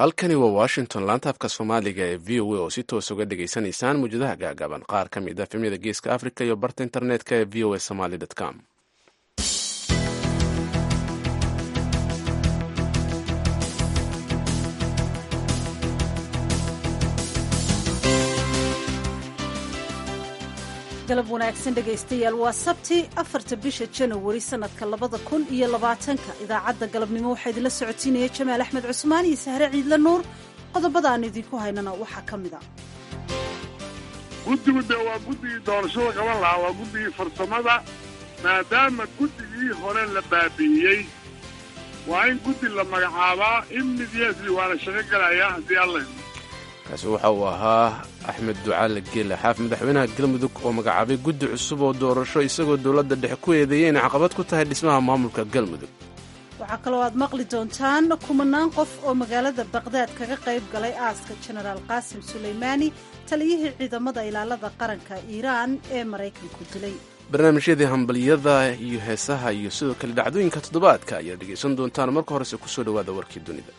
halkani waa washington laantaafka soomaaliga ee v o a oo si toos uga dhagaysanaysaan muwjadaha gaagaaban qaar ka mid a efemyada geeska africa iyo barta internetka ee v o a somaly com galab wanaagsan dhegaystayaal waa sabti afarta bisha janawari sanadka labada kun iyo labaatanka idaacadda galabnimo waxaa idinla socotiinaya jamaal axmed cusmaan iyo sahre ciidle nuur qodobada aan idinku haynana waxaa ka mid a guddigu dee waa guddigii doorashada qaban lahaa waa guddigii farsamada maadaama guddigii hore la baabi'iyey waa in guddi la magacaabaa immediately waana shaqo gelayaa haddii alla kaasi waxa uu ahaa axmed ducaale geele xaaf madaxweynaha galmudug oo magacaabay guddi cusub oo doorasho isagoo dowladda dhexe ku eedeeyay inay caqabad ku tahay dhismaha maamulka galmudug waxaa kaloo aad maqli doontaan kumanaan qof oo magaalada baqdaad kaga qayb galay aaska jenaraal qaasim sulaymaani taliyihii ciidamada ilaalada qaranka iiraan ee maraykanku dilay barnaamijyadii hambaliyada iyo heesaha iyo sidoo kale dhacdooyinka toddobaadka ayaad dhegaysan doontaan marka horese kusoo dhowaada warkii dunida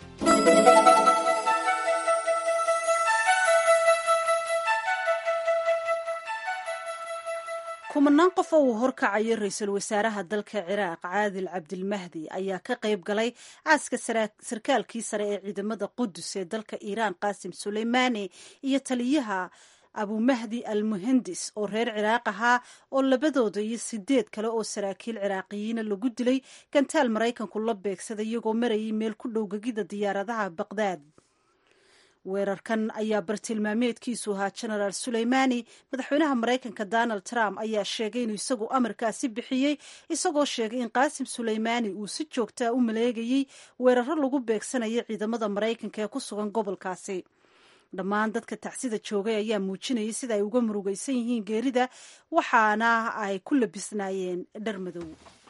kumanaan qof oo uu horkacayo ra-iisul wasaaraha dalka ciraaq caadil cabdilmahdi ayaa ka qayb galay aaska sarkaalkii sare ee ciidamada qudus ee dalka iiraan qaasim suleymaani iyo taliyaha abumahdi al muhandis oo reer ciraaq ahaa oo labadooda iyo sideed kale oo saraakiil ciraaqiyiina lagu dilay gantaal maraykanku la beegsaday iyagoo marayay meel ku dhow gegida diyaaradaha baqdaad weerarkan ayaa bartilmaameedkiisu ahaa genaraal suleymaani madaxweynaha maraykanka donald trump ayaa sheegay inuu isagu amarkaasi bixiyey isagoo sheegay in qaasim suleymaani uu si joogtaa u maleegayey weeraro lagu beegsanaya ciidamada maraykanka ee ku sugan gobolkaasi dhammaan dadka tacsida joogay ayaa muujinayay sida ay uga murugaysan yihiin geerida waxaana ay ku labisnaayeen dhar madow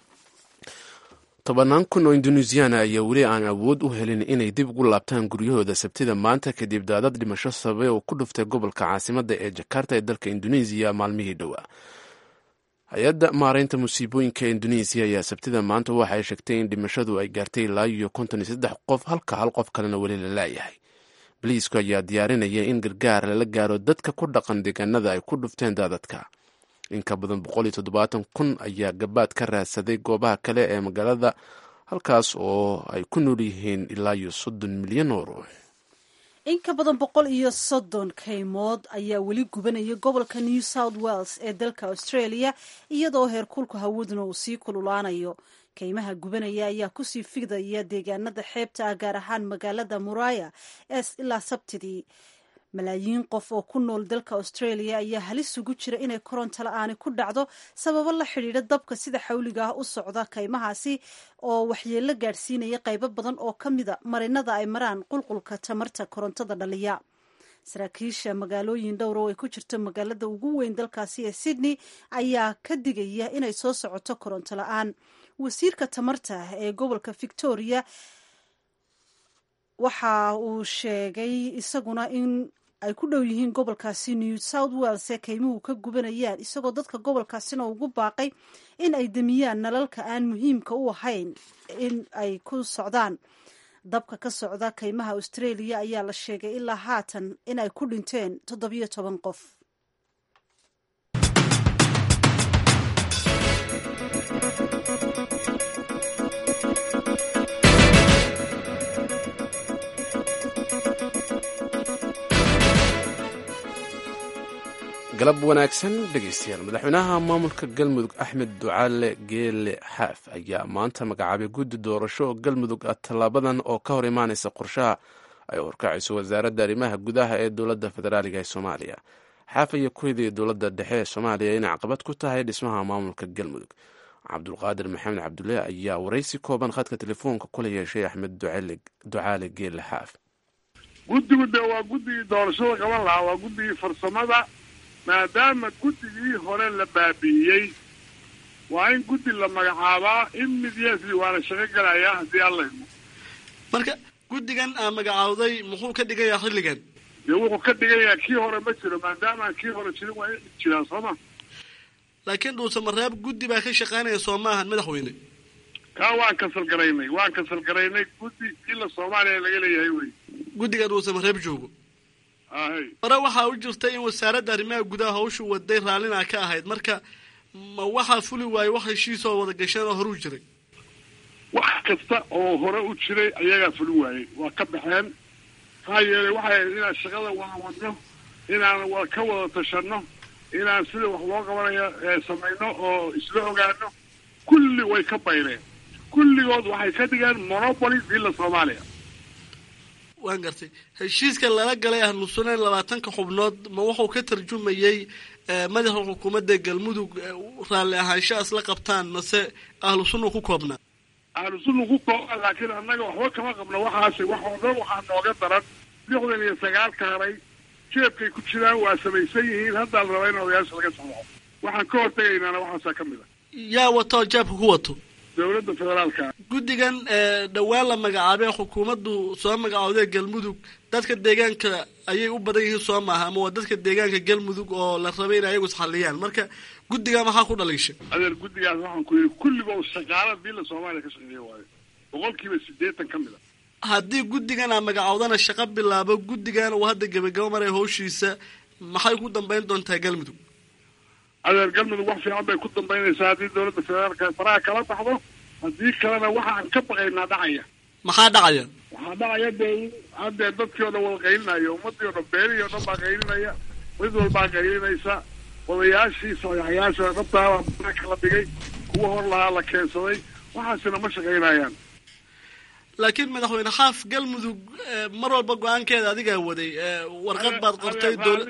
tobannaan kun oo induneisiyaana ayaa weli aan awood u helin inay dib ugu laabtaan guryahooda sabtida maanta kadib daadad dhimasho sababay oo ku dhuftay gobolka caasimadda ee jakarta ee dalka induneisiya maalmihii dhowaa hay-adda maaraynta musiibooyinka induneisiya ayaa sabtida maanta waxa ay sheegtay in dhimashadu ay gaartay ilaa iyo konton iyo saddex qof halka hal qof kalena weli la laayahay boliisku ayaa diyaarinaya in gargaar lala gaaro dadka ku dhaqan deegaanada ay ku dhufteen daadadka in ka badan boqol iyo toddobaatan kun ayaa gabaad ka raadsaday goobaha kale ee magaalada halkaas oo ay ku nool yihiin ilaa iyo soddon milyan oo ruux in ka badan boqol iyo soddon kaymood ayaa weli gubanaya gobolka new south wales ee dalka australia iyadoo heerkulka hawaduna uu sii kululaanayo kaymaha gubanaya ayaa kusii fidaya deegaanada xeebta ah gaar ahaan magaalada muraya ee ilaa sabtidii malaayiin qof oo ku nool dalka australia ayaa halis ugu jira inay koronto la-aani ku dhacdo sababo la xidhiidha dabka sida xawliga ah u socda kaymahaasi oo waxyeello gaadhsiinaya qaybo badan oo ka mida marinada ay maraan qulqulka tamarta korontada dhaliya saraakiisha magaalooyin dhowr oo ay ku jirto magaalada ugu weyn dalkaasi ee sydney ayaa ka digaya inay soo socoto koronto la-aan wasiirka tamarta ee gobolka victoria waxa uu sheegay isaguna in ay ku dhow yihiin gobolkaasi new south wales ee kaymuhu ka gubanayaan isagoo dadka gobolkaasina ugu baaqay in ay demiyaan nalalka aan muhiimka u ahayn in ay ku socdaan dabka ka socda kaymaha australia ayaa la sheegay ilaa haatan in ay ku dhinteen toddobiyo toban qof galab wanaagsan dhegaystayaal madaxweynaha maamulka galmudug axmed ducaale geele xaaf ayaa maanta magacaabay guddi doorasho oo galmudug ah tallaabadan oo ka hor imaanaysa qorshaha ay horkacayso wasaaradda arrimaha gudaha ee dowladda federaaliga ee soomaaliya xaaf ayaa ku hedaya dowladda dhexe ee soomaaliya inay caqabad ku tahay dhismaha maamulka galmudug cabdulqaadir maxamed cabdulle ayaa waraysi kooban khadka telefoonka kula yeeshay axmed ducaale geele xaaf guddigu dee waa guddigii doorashada qaban lahaa waa guddigii farsamada maadaama guddigii hore la baabi'iyey waa in guddi la magacaabaa immediately waana shaqo gelayaa haddii alla idmo marka guddigan aa magacaawday muxuu ka dhigayaa xilligan dee wuxuu ka dhigayaa kii hore ma jiro maadaamaan kii hore jirin waa in jiraan soo ma laakiin dhuuse mareeb guddi baa ka shaqaynaya soo maahan madaxweyne kaa waan kasal garaynay waan kasal garaynay guddi ila soomaaliya laga leeyahay wey guddiga dhuusamareeb joogo ahay hore waxaa u jirta in wasaaradda arrimaha gudaha hawshu waday raallina ka ahayd marka ma waxaa fuli waaye wax heshiisoo wada gasheen oo horuu jiray wax kasta oo hore u jiray ayagaa fulin waayey waa ka baxeen maxaa yeelay waxay ahayd inaan shaqada wada wadno inaan wa ka wada tashanno inaan sida wax loo qabanayo ee samayno oo isla ogaano kulli way ka bayreen kulligood waxay ka dhigeen monopoly villa soomaaliya waan gartay heshiiska lala galay ahlu sunna labaatanka xubnood ma wuxuu ka tarjumayey madaxa xukuumadda galmudug raalli ahaansho isla qabtaan mase ahlu sunna ku koobnaa ahlu sunna ku kooban laakiin annaga waxba kama qabno waxaasi wax oo dhan waxaa nooga daran lixdan iyo sagaalka haray jeebkay ku jiraan waa samaysan yihiin haddaa la rabaa in odayaasha laga saxo waxaan ka hortegaynaana waxaasaa ka mid a yaa wato oo jaabka ku wato dowladda federaalka guddigan dhowaan la magacaabay xukuumaddu soo magacowday galmudug dadka deegaanka ayay u badan yihiin soo maaha ama waa dadka deegaanka galmudug oo la rabay in ayagu isxalliyaan marka guddiga maxaa ku dhaliisha adeer guddigaas waxaan ku yidhi kulligood shaqaala villa soomaaliya ka shaqeeya waayo boqolkiiba siddeetan ka mid a haddii guddigan aa magacowdana shaqo bilaabo guddigan uu hadda gebagabo maraya hawshiisa maxay ku dambayn doontaa galmudug adeer galmudug wax fiican bay ku dambaynaysaa haddii dowladda federaalka faraha kala baxdo haddii kalena waxaan ka baqaynaa dhacaya maxaa dhacaya waxaa dhacaya dee haddee dadkii oo dhan wada qaylinaya ummadii o dhan beerihii o dhan baa qaylinaya mid walbaa qaylinaysa odayaashii sayaxyaasha rabtaabaa banaanka la dhigay kuwa hor lahaa la keensaday waxaasina ma shaqaynayaan laakiin madaxweyne xaaf galmudug mar walba go-aankeeda adigaa waday warqad baad qortay dowla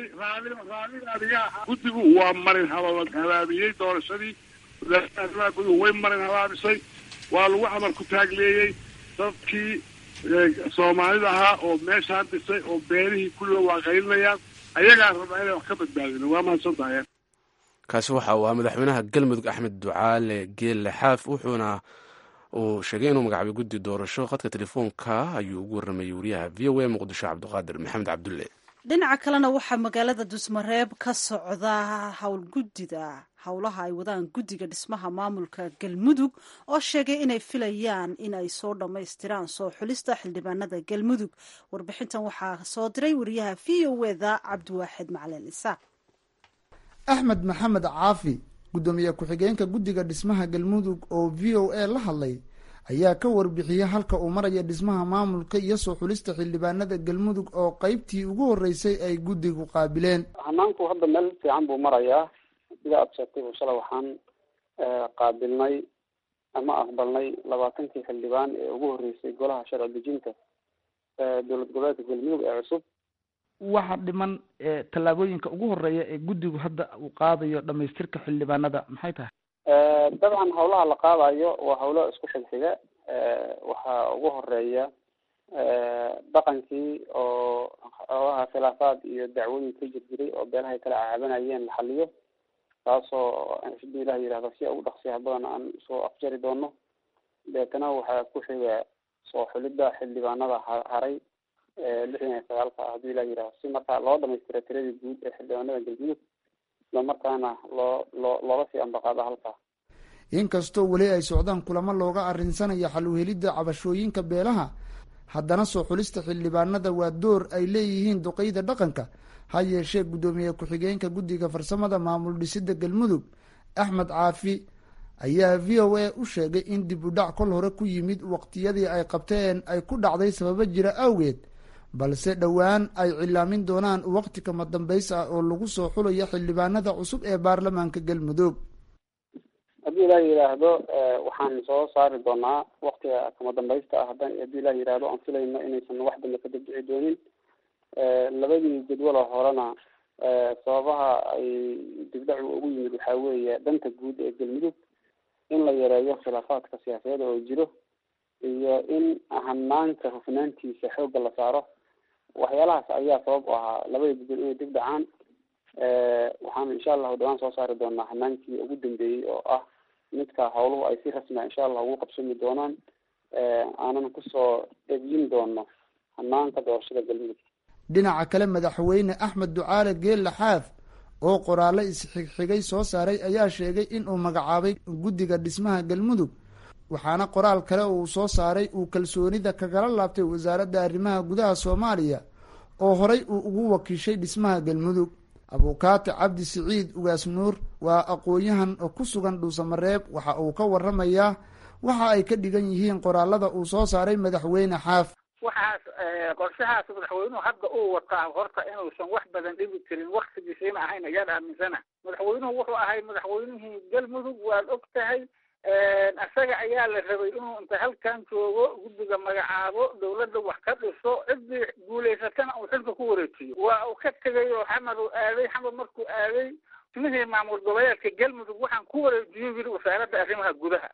guddigu waa marin haba habaabiyey doorashadii wasaaradda arrimaha guduhu way marin habaabisay waa lagu amar ku taagleeyey dadkii soomaalida ahaa oo meeshaan dhisay oo beerihii kulliga waa qaylinayaan ayagaa rabaa inay wax ka badbaadino waa mahadsantahay kaasi waxa uu ahaa madaxweynaha galmudug axmed ducaale geelle xaaf wuxuuna uu sheegay inuu magacaabay guddi doorasho khadka telefoonka ayuu ugu warramayey wariyaha v o a muqdisho cabdiqaadir maxamed cabdulle dhinaca kalena waxaa magaalada dusmareeb ka socda howlguddida howlaha ay wadaan guddiga dhismaha maamulka galmudug oo sheegay inay filayaan in ay soo dhammaystiraan soo xulista xildhibaanada galmudug warbixintan waxaa soo diray wariyaha v o eda cabdiwaaxid macalin isaaq axmed maxamed caafi guddoomiye ku-xigeenka guddiga dhismaha galmudug oo v o a la hadlay ayaa ka warbixiyey halka uu maraya dhismaha maamulka iyo soo xulista xildhibaanada galmudug oo qeybtii ugu horreysay ay guddigu qaabileen hanaanku hadda meel fiican buu marayaa sida aada sheegtay bu shala waxaan qaabilnay ama aqbalnay labaatankii xildhibaan ee ugu horreysay golaha sharci dejinta dowlad goboleedka galmudug ee cusub waxa dhiman tallaabooyinka ugu horeeya ee guddigu hadda uu qaadayo dhamaystirka xildhibaanada maxay tahay dabcan hawlaha la qaadayo waa hawlo isku xigxiga waxaa ugu horeeya dhaqankii oo xoogaha khilaafaad iyo dacwooyin ka jir jiray oo beelahay kala caabanayeen la xaliyo taasoo haduu ilah yihahdo si ugu dhaqsiyaha badan aan soo afjari doono deetana waxaa ku xiga soo xulidda xildhibaanada haray lixdan iyo sagaalka ah haduu ilah yihahdo si markaa loo dhamaystira tiradii guud ee xildhibaanada galmudug isla markaana loo loo looga sii ambaqaado halkaa inkastoo weli ay socdaan kulamo looga arrinsanaya xal uhelidda cabashooyinka beelaha haddana soo xulista xildhibaanada waa door ay leeyihiin duqeyda dhaqanka ha yeeshee guddoomiye ku-xigeenka guddiga farsamada maamul dhisidda galmudug axmed caafi ayaa v o a u sheegay in dib u dhac kol hore ku yimid waqtiyadii ay qabteen ay ku dhacday sababo jira awgeed balse dhowaan ay cilaamin doonaan waqti kama dambays ah oo lagu soo xulayo xildhibaanada cusub ee baarlamaanka galmudug haddii ilaah yidhaahdo waxaan soo saari doonaa waktiga kama dambaysta ah hadan haddii ilah yidhaahdo aan filayno inaysan wax dambe ka dabdici doonin labadii jadwalo horena sababaha ay dibdhacu ugu yimid waxaa weeye danta guud ee galmudug in la yareeyo khilaafaadka siyaasadeed oo jiro iyo in hanaanka hufnaantiisa xoogga la saaro waxyaalahaas ayaa sabab u ahaa labada jadwal inay dib dhacaan waxaanu insha allahu dhawaan soo saari doonaa hanaankii ugu dambeeyey oo ah midka hawluhu ay si rasmia insha allah ugu qabsami doonaan aanan kusoo eegyin doono hanaanka doorashada galmudug dhinaca kale madaxweyne axmed ducaale geelle xaaf oo qoraale isxigxigay soo saaray ayaa sheegay in uu magacaabay guddiga dhismaha galmudug waxaana qoraal kale uu soo saaray uu kalsoonida kagala laabtay wasaaradda arrimaha gudaha soomaaliya oo horay uu ugu wakiishay dhismaha galmudug abuukaati cabdi siciid ugaas nuur waa aqoon-yahan oo ku sugan dhuusamareeb waxa uu ka waramayaa waxa ay ka dhigan yihiin qoraalada uu soo saaray madaxweyne xaaf waxaas qorshahaas madaxweynuhu hadda uu wataa horta inuusan wax badan dhibi karin waktigiisiina ahayn ayaan aaminsana madaxweynuhu wuxuu ahay madaxweynihii galmudug waad og tahay isaga ayaa la rabay inuu inta halkan joogo guddiga magacaabo dawladda wax ka dhiso ciddii guulaysatana uu xilka ku wareejiyo waa uu ka tegay oo xamar uu aaday xamar markuu aaday ismihii maamul goboleedka galmudug waxaan ku wareejiyo yiri wasaaradda arrimaha gudaha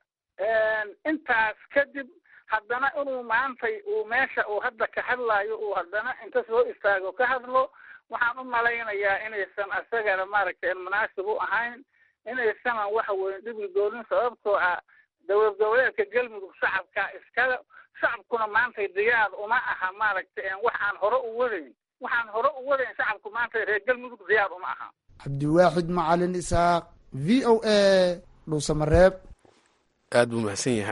intaas kadib haddana inuu maantay uu meesha uu hadda ka hadlaayo uu haddana inta soo istaago ka hadlo waxaan u malaynayaa inaysan isagana maaragtay munaasib u ahayn inaysanan waxa weeye dhibi doonin sababtoo ah dowlad goboleedka galmudug shacabka iskale shacabkuna maantay diyaar uma aha maaragtay waxaan hore u wadayn waxaan hore u wadayn shacabku maanta reer galmudug diyaar uma aha cabdiwaaxid macalin isaaq v o a dhuusamareeb aada buu mahadsan yahay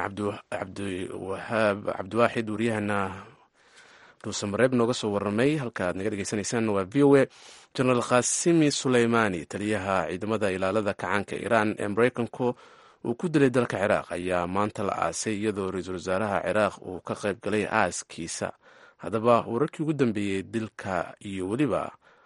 cabdiwahaab cabdiwaaxid waryahana dhuusamareeb nooga soo waramay halka aad naga dhegeysanaysaan waa v o a jenaraal khasimi suleymaani taliyaha ciidamada ilaalada kacaanka iiraan ee mareykanku uu ku dilay dalka ciraaq ayaa maanta la aasay iyadoo ra-iisul wasaaraha ciraaq uu ka qayb galay aaskiisa haddaba wararkii ugu dambeeyey dilka iyo weliba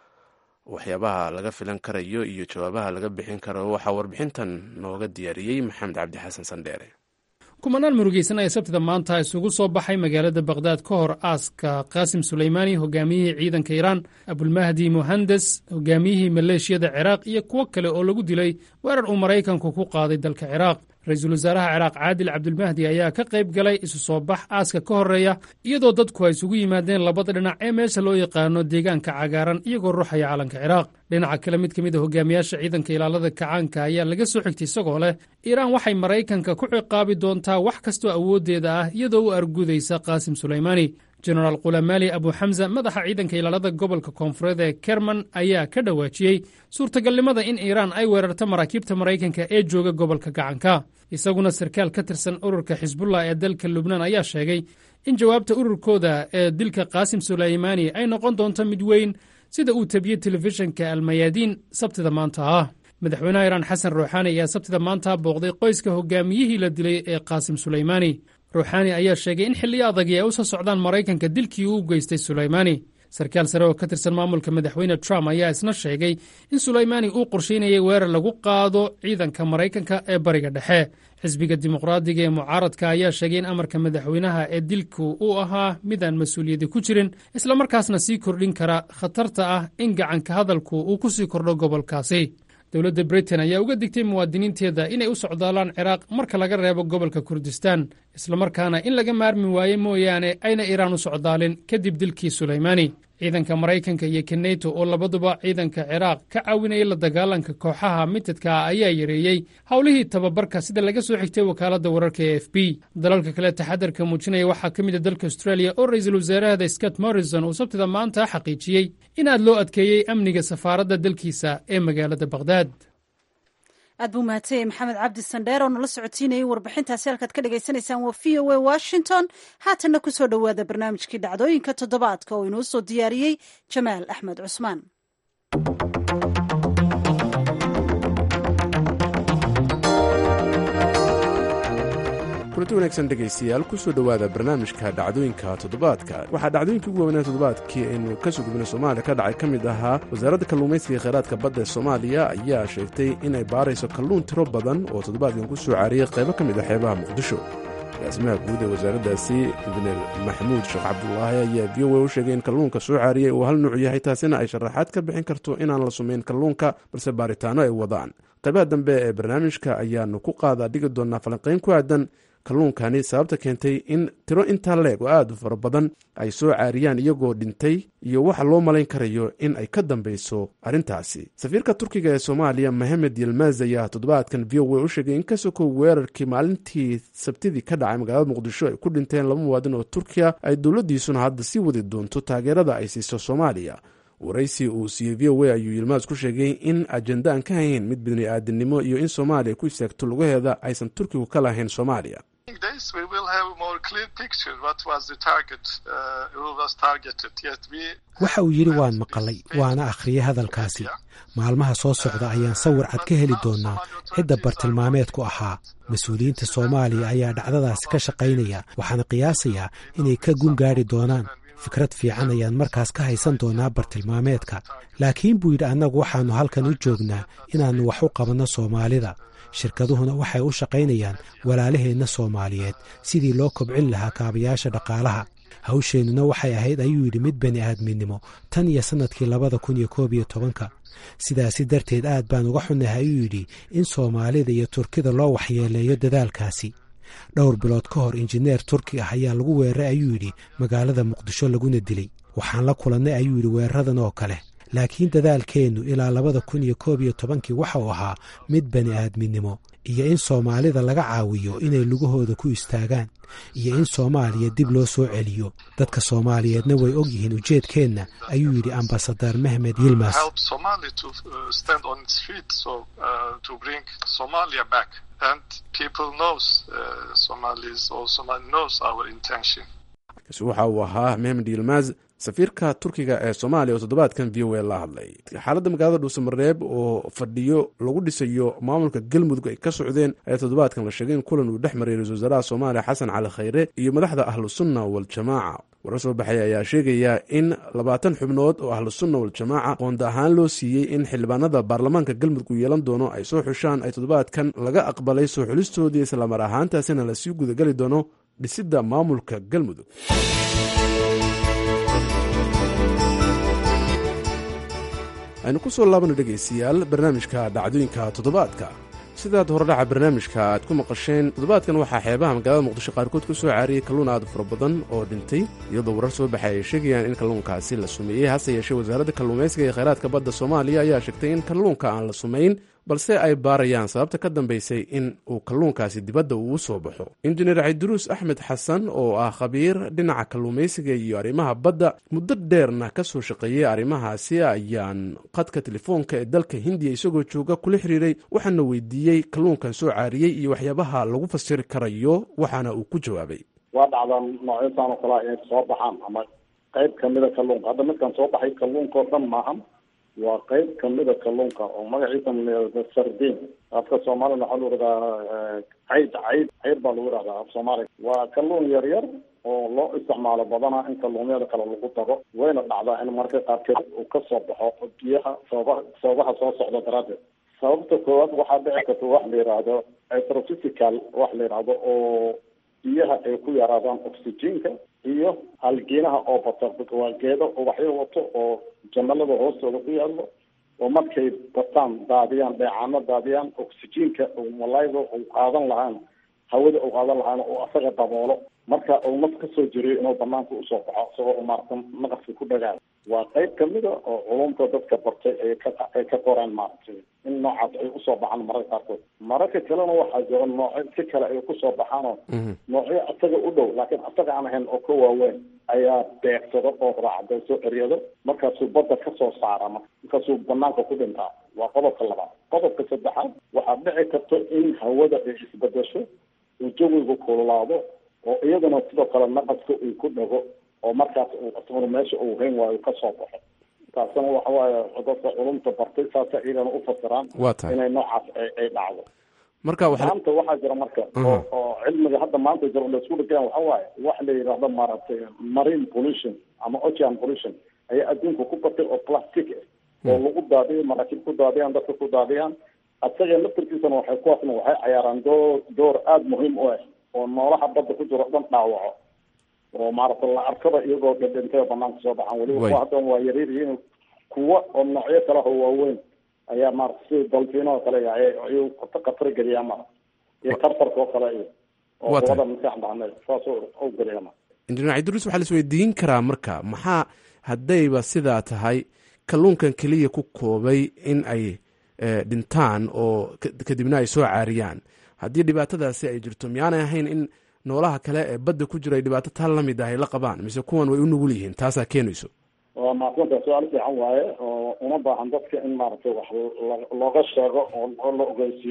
waxyaabaha laga filan karayo iyo jawaabaha laga bixin karo waxaa warbixintan nooga diyaariyey maxamed cabdi xasan sandheere kumanaan murugeysan ayaa sabtida maanta isugu soo baxay magaalada bakhdad ka hor aaska qaasim suleymaani hogaamiyihii ciidanka iiraan abulmahdi muhandes hogaamiyihii maleeshiyada ciraaq iyo kuwo kale oo lagu dilay weerar uu maraykanku ku qaaday dalka ciraaq ra-iisul wasaaraha ciraaq caadil cabdulmahdi ayaa ka qayb galay isu soo bax aaska ka horreeya iyadoo dadku ay isugu yimaadeen labada dhinac ee meesha loo yaqaano deegaanka cagaaran iyagoo ruuxaya calanka ciraaq dhinaca kale mid ka mid a hogaamiyaasha ciidanka ilaalada kacaanka ayaa laga soo xigtay isagoo leh iiraan waxay maraykanka ku ciqaabi doontaa wax kastoo awooddeeda ah iyadoo u argudaysa qaasim suleymaani jenaraal kulamaali abuxamsa madaxa ciidanka ilaalada gobolka koonfureed ee kerman ayaa ka dhawaajiyey suurtagalnimada in iiraan ay weerarto maraakiibta maraykanka ee jooga gobolka gacanka isaguna sarkaal ka tirsan ururka xisbullah ee dalka lubnaan ayaa sheegay in jawaabta ururkooda ee dilka qaasim suleymaani ay noqon doonto mid weyn sida uu tabiyey telefishinka almayaadiin sabtida maanta ah madaxweynaha iiraan xasan ruuxaani ayaa sabtida maanta booqday qoyska hogaamiyihii la dilay ee qaasim suleymaani ruuxaani ayaa sheegay in xilliyo adagii ay u soo socdaan maraykanka dilkii uu geystay suleymaani sarkaal sare oo ka tirsan maamulka madaxweyne trump ayaa isna sheegay in suleymaani uu qorshaynayay weerar lagu qaado ciidanka maraykanka ee bariga dhexe xisbiga dimuqraadiga ee mucaaradka ayaa sheegay in amarka madaxweynaha ee dilku uu ahaa midaan mas-uuliyadi ku jirin islamarkaasna sii kordhin kara khatarta ah in gacanka hadalku uu ku sii kordho gobolkaasi dowladda britain ayaa uga digtay muwaadiniinteeda inay u socdaalaan ciraaq marka laga reebo gobolka kurdistaan islamarkaana in laga maarmi waaye mooyaane ayna iiraan u socdaalin kadib dilkii suleymaani ciidanka maraykanka iyo keneto oo labaduba ciidanka ciraaq ka caawinaya la dagaalanka kooxaha mitadka ah ayaa yareeyey howlihii tababarka sida laga soo xigtay wakaaladda wararka e f b dalalka kale taxadarka muujinaya waxaa ka mid a dalka australia oo ra-iisul wasaarahda scott morrison uu sabtida maanta xaqiijiyey in aad loo adkeeyey amniga safaaradda dalkiisa ee magaalada bakhdad aad buu mahadsanyahy maxamed cabdi sandheer oo nala socotiinayay warbixintaasi halkaad ka dhagaysanaysaan waa v o a washington haatanna ku soo dhowaada barnaamijkii dhacdooyinka toddobaadka oo inoo soo diyaariyey jamaal axmed cusmaan kulanti wanaagsan dhegaystayaal kusoo dhowaada barnaamijka dhacdooyinka toddobaadka waxaa dhacdooyinkii ugu waaweynaa toddobaadkii aynu ka soo gubina soomaaliya ka dhacay ka mid ahaa wasaaradda kalluumaysiga kheyraadka badda ee soomaaliya ayaa sheegtay inay baarayso kalluun tiro badan oo toddobaadkan ku soo caariyey qaybo ka mid ah xeebaha muqdisho agaasimaha guud ee wasaaraddaasi injineer maxamuud sheekh cabdulaahi ayaa v o a u sheegay in kalluunka soo caariyey uu hal nuuc yahay taasina ay sharaxaad ka bixin karto inaan la sumayn kalluunka balse baaritaano ay wadaan qaybaha dambe ee barnaamijka ayaanu ku qaadaa dhigi doonaa falanqayn ku aadan kalluunkani sababta keentay in tiro intaa leeg oo aad u fara badan ay soo caariyaan iyagoo dhintay iyo waxa loo malayn karayo in ay ka dambeyso arrintaasi safiirka turkiga ee soomaaliya mohamed yilmaz ayaa toddobaadkan v o a u sheegay in ka sokow weerarkii maalintii sabtidii ka dhacay magaalada muqdisho ay ku dhinteen laba muwaadin oo turkiya ay dowladdiisuna hadda sii wadi doonto taageerada ay siiso soomaaliya waraysi uu siiyey v o a ayuu yilmaas ku sheegay in ajenda aan ka hayn mid bini aadinimo iyo in soomaaliya ku istaagto lugaheeda aysan turkigu ka lahayn soomaaliya waxa uu yidhi waan maqalay waana akhriyay hadalkaasi maalmaha soo socda ayaan sawir cad ka heli doonnaa cidda bartilmaameedku ahaa mas-uuliyiinta soomaaliya ayaa dhacdadaasi ka shaqaynaya waxaana qiyaasayaa inay ka gun gaadhi doonaan fikrad fiican ayaan markaas ka haysan doonaa bartilmaameedka laakiin buu yidhi annagu waxaannu halkan u joognaa inaannu wax u qabanno soomaalida shirkaduhuna waxay u shaqaynayaan walaalaheenna soomaaliyeed sidii loo kobcin lahaa kaabayaasha dhaqaalaha hawsheennuna waxay ahayd ayuu yidhi mid bani aadminimo tan iyo sannadkii labada kun iyo koob iyo tobanka sidaasi darteed aad baan uga xunnahay ayuu yidhi in soomaalida iyo turkida loo waxyeeleeyo dadaalkaasi dhowr bilood ka hor injineer turki ah ayaa lagu weeraray ayuu yidhi magaalada muqdisho laguna dilay waxaan la kulannay ayuu yidhi weeraradan oo kale laakiin dadaalkeennu ilaa labada kun iyo koob iyo tobankii waxa uu ahaa mid bani aadminimo iyo in soomaalida laga caawiyo inay lugahooda ku istaagaan iyo in soomaaliya dib loo soo celiyo dadka soomaaliyeedna way og yihiin ujeedkeenna ayuu yidhi ambasadar mehmed yilmas kaasi waxa uu ahaa mehmed yilmaz safiirka turkiga ee soomaaliya oo toddobaadkan v o a la hadlay xaaladda magaalada dhuusamareeb oo fadhiyo lagu dhisayo maamulka galmudug ay ka socdeen ayaa toddobaadkan la sheegay in kulan uu dhex maray ra-isul wasaaraha soomaaliya xasan cali khayre iyo madaxda ahlusunna waljamaaca warar soo baxay ayaa sheegaya in labaatan xubnood oo ahlusunna waljamaaca qoonda ahaan loo siiyey in xildhibaanada baarlamaanka galmudug uu yeelan doono ay soo xushaan ay toddobaadkan laga aqbalay soo xulistoodii islamar ahaantaasina lasii gudagali doono dhisidda maamulka galmudug aynu ku soo laabana dhegaystayaal barnaamijka dhacdooyinka toddobaadka sidaad horedhaca barnaamijka aad ku maqasheen toddobaadkan waxaa xeebaha magaalada muqdisho qaarkood ku soo caariyey kalluun aad fara badan oo dhintay iyadoo warar soo baxay ay sheegayaan in kalluunkaasi la sumeeyey hase yeeshee wasaaradda kalluumaysiga ee kheyraadka badda soomaaliya ayaa sheegtay in kalluunka aan la sumayn balse ay baarayaan sababta ka dambaysay in uu kalluunkaasi dibadda uu soo baxo injineer cabdiruus axmed xasan oo ah khabiir dhinaca kalluumaysiga iyo arrimaha badda muddo dheerna ka soo shaqeeyey arrimahaasi ayaan qadka telefoonka ee dalka hindiya isagoo jooga kula xiriiray waxaana weydiiyey kalluunkan soo caariyey iyo waxyaabaha lagu fasiri karayo waxaana uu ku jawaabay waa dhacdaan noocyadan oo kalea inay soo baxaan ama qayb kamida kalluunka hadda midkan soo baxay kalluunka oo dhan maahan waa qayb kamida kalluunka oo magaciisa la sardin afka soomaalina waxaa lagu yihahdaa cayd cayd cayd baa lagu yihahdaa af soomaaliga waa kalluun yar yar oo loo isticmaalo badanaa in kalluumyada kale lagu daro wayna dhacdaa in marka qaarkeed uu kasoo baxo biyaha sababaha sababaha soo socda daraaddeed sababta koowaad waxaa dhici karta wax la yidhaahdo astrophysical wax la yidhaahdo oo biyaha ay ku yaraadaan oxygenka iyo halgiinaha oo bata waa geedo ubaxyo wato oo jamalada hoostooda ku yaallo oo markay bataan daadiyaan dheecaano daadiyaan oxygenka malayga uu qaadan lahaan hawada uu qaadan lahaan oo asaga daboolo marka uu naf kasoo jiriyo inuu banaanka usoo baxo isagoo maarata naqaska ku dhagaay waa qayb kamida oo culumta dadka bartay ay ka ay ka qoreen maaragtay in noocaas ay usoo baxaan mararka qaarkood mararka kalena waxaa jira noocyo si kale ay kusoo baxaanoo noocyo asaga u dhow laakiin asaga aan ahayn oo ka waaweyn ayaa beegsado oo raacda soo eryado markaasuu badda kasoo saara markaasuu banaanka ku dhintaa waa qodobka labaad qodobka saddexaad waxaa dhici karta in hawada ay isbedesho uu jawigu kululaado oo iyadana sidoo kale naqaska uu ku dhago oo markaas uu asaguna meesha uu hayn waayo kasoo baxo taasina waxa waaye dadka culumta bartay saasa iyagana u fasiraan waa tahay inay noocaas ay ay dhacdo marka waxa maanta waxaa jira marka oo oo cilmiga hadda maanta jira oo laisku dhigaya waxa waaye wax la yidhaahdo maaragtay marine pollution ama ocean pollution ayaa adduunka ku batay oo plastic ah oo lagu daadiyo maraakiib ku daadiyaan dadka ku daadiyaan asaga laftarkiisana waxay kuwaasna waxay cayaaraan door door aada muhiim u ah oo noolaha badda ku jiro o dhan dhaawaco oo maaragtay la arkaba iyagoo dhadhintay oo banaanka soo baxaan weliba kuwa haddan waa yaryar yihiin kuwa oo noocyo kale oo waaweyn ayaa maarata sida dalfiino oo kale ayuu khatar geliyaa mara iyo kartarka oo kale iyo oo Waa tahay. wada maskax dhacneed saas u geliya mara injineer cabdiruus waxaa la isweydiin karaa marka maxaa haddayba sidaa tahay kalluunkan keliya ku koobay in ay eh, dhintaan oo ka- kadibna ay soo caariyaan haddii dhibaatadaasi ay jirto miyaanay ahayn in noolaha kale ee badda ku jira ay dhibaato taa la mid ah ay la qabaan mise kuwan way u nugul yihiin taasaa keenayso waa maaqsanta su-aal fiican waaye oo uma baahan dadka in maaragtay wax la- looga sheego oo oo la ogeysiiyo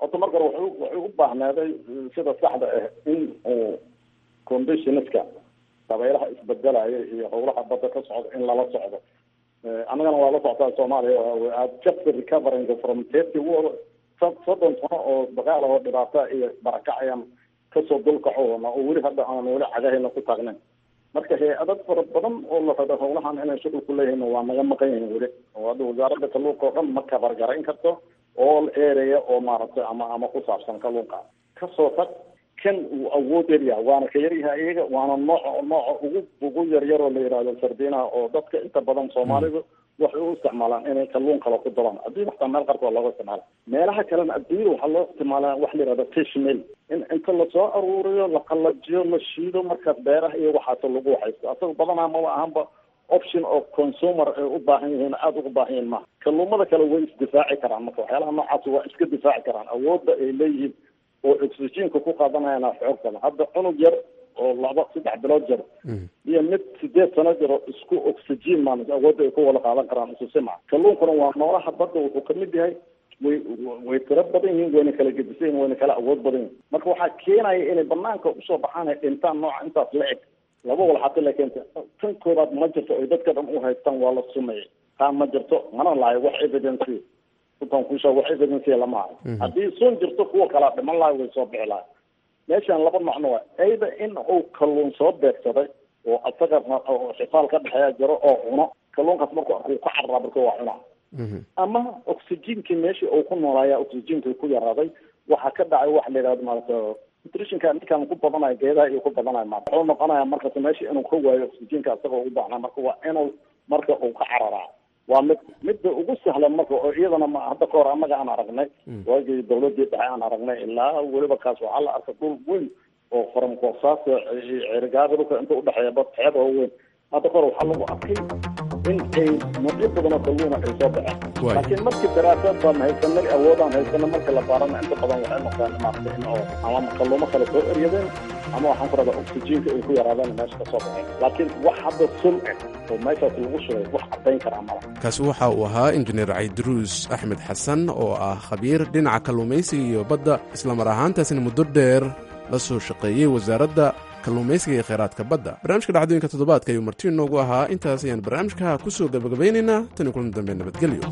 horta marka hore wuxuu wuxuu u baahnaaday sida saxda ah in uu conditionska dabaylaha isbedelaya iyo howlaha badda ka socda in lala socdo annagana waa la socotaa soomaaliya aad just recovering from thirty war soddon sano oo dagaal oo dhibaata iyo barakac ayaan kasoo dulkacoona oo weli hadda aan weli cagahayna ku taagnayn marka hay-adad fara badan oo la rabo howlahan inay shuqul ku leeyihiin waa naga maqan yihiin weli oo hadda wasaaradda kalluunka oo dhan ma kabargarayn karto all area oo maaragtay ama ama ku saabsan kalluunka kasoo tag kan uu awood yaryahay waana ka yaryahay iyaga waana nooca nooca ugu ugu yaryar oo la yidhahdo sardinaha oo dadka inta badan soomaalidu waxay u isticmaalaan inay kalluun kale ku daraan adduun xataa meel qarka waa looga isticmaala meelaha kalena adduunyada waxaa loo isticmaalaa wax la yihahdo fish mill in inta lasoo aruuriyo la qalajiyo la shiido markaas beeraha iyo waxaas lagu waxaysto asaga badanaa maba ahanba option oo consumer ay u baahan yihiin aada ugu baahan yihiin maha kalluumada kale way isdifaaci karaan marka waxyaalaha noocaas waa iska difaaci karaan awoodda ay leeyihiin oo oxygenka ku qaadanayana xoog badan hadda cunug yar oo laba saddex bilood jir iyo mid sideed sano jiro isku oxygen maan awoodda ay ku wada qaadan karaan isu simac kalluunkuna waa noolaha badda wuxuu kamid yahay way way tiro badan yihiin wayna kala gedisan yihin wayna kala awood badan yihin marka waxaa keenaya inay banaanka usoo baxaan ay dhintaan nooca intaas la eg laba walxato la keenta tan koobaad ma jirto ay dadka dhan u haystaan waa la sumeeyey taa ma jirto mana lahayo wax evidence utan kusha wax evidence lama hayo haddii sun jirto kuwa kalaa dhiman lahay way soo bixi lahay meeshan laba macno waa ayda in uu kalluun soo beegsaday oo asaga xifaal ka dhexeeya jiro oo cuno kalluunkaas marku arkuu ka cararaa marka waa cunaa ama oxygenkii meeshii uu ku noolaaya oxygenkii ku yaraaday waxaa ka dhacay waxa la yidhahdo maarata nutritionka ninkan ku badanayo geedaha iyo ku badanayo ma wuxuu noqonaya markas meesha inuu ka waayo oxygenka isaga ugu baahnaa marka waa inuu marka uu ka cararaa waa mid midda ugu sahlan marka oo iyadana ma hadda ka hor annaga aan aragnay waagii dawladii dhexe aan aragnay ilaa weliba kaas waxaa la arkay dhul weyn oo faramkoosaas cerigaada dhulka inta udhexeeya bad xeeb oo weyn hadda ka hor waxaa lagu arkay in ay noocyo badan oo kalluuna ay soo baxeen laakiin markii daraasaad baan haysanay awoodaan haysana marka la baarana inta badan waxay noqdaan maaragtay in oo ama kalluumo kale soo eryadeen ama waxaan ku rabaa oxygenka ay ku yaraadeen meesha ka soo baxeen laakiin wax hadda sun eh oo meeshaas lagu shugay wax caddayn karaa mala kaasi waxa uu ahaa injineer caydiruus axmed xasan oo ah khabiir dhinaca kalluumaysiga iyo badda islamar ahaantaasina muddo dheer la soo shaqeeyey wasaaradda kalluumaysiga iyo kheyraadka badda barnaamijka dhacdooyinka toddobaadka ayuu marti inoogu ahaa intaas ayaan barnaamijka ku soo gabagabaynaynaa tan iyo kulan dambe nabadgelyo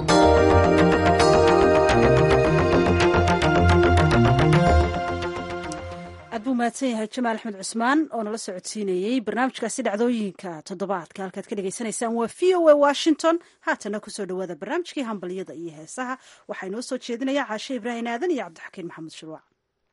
aad buu mahadsan yahay jamaal axmed cusmaan oo nala socodsiinayey barnaamijkaasi dhacdooyinka toddobaadka halkaad ka dhagaysanaysaan waa v o a washington haatana kusoo dhawaada barnaamijkii hambalyada iyo heesaha waxaa inoo soo jeedinaya caashe ibraahim aadan iyo cabdixakiin maxamed shuruuc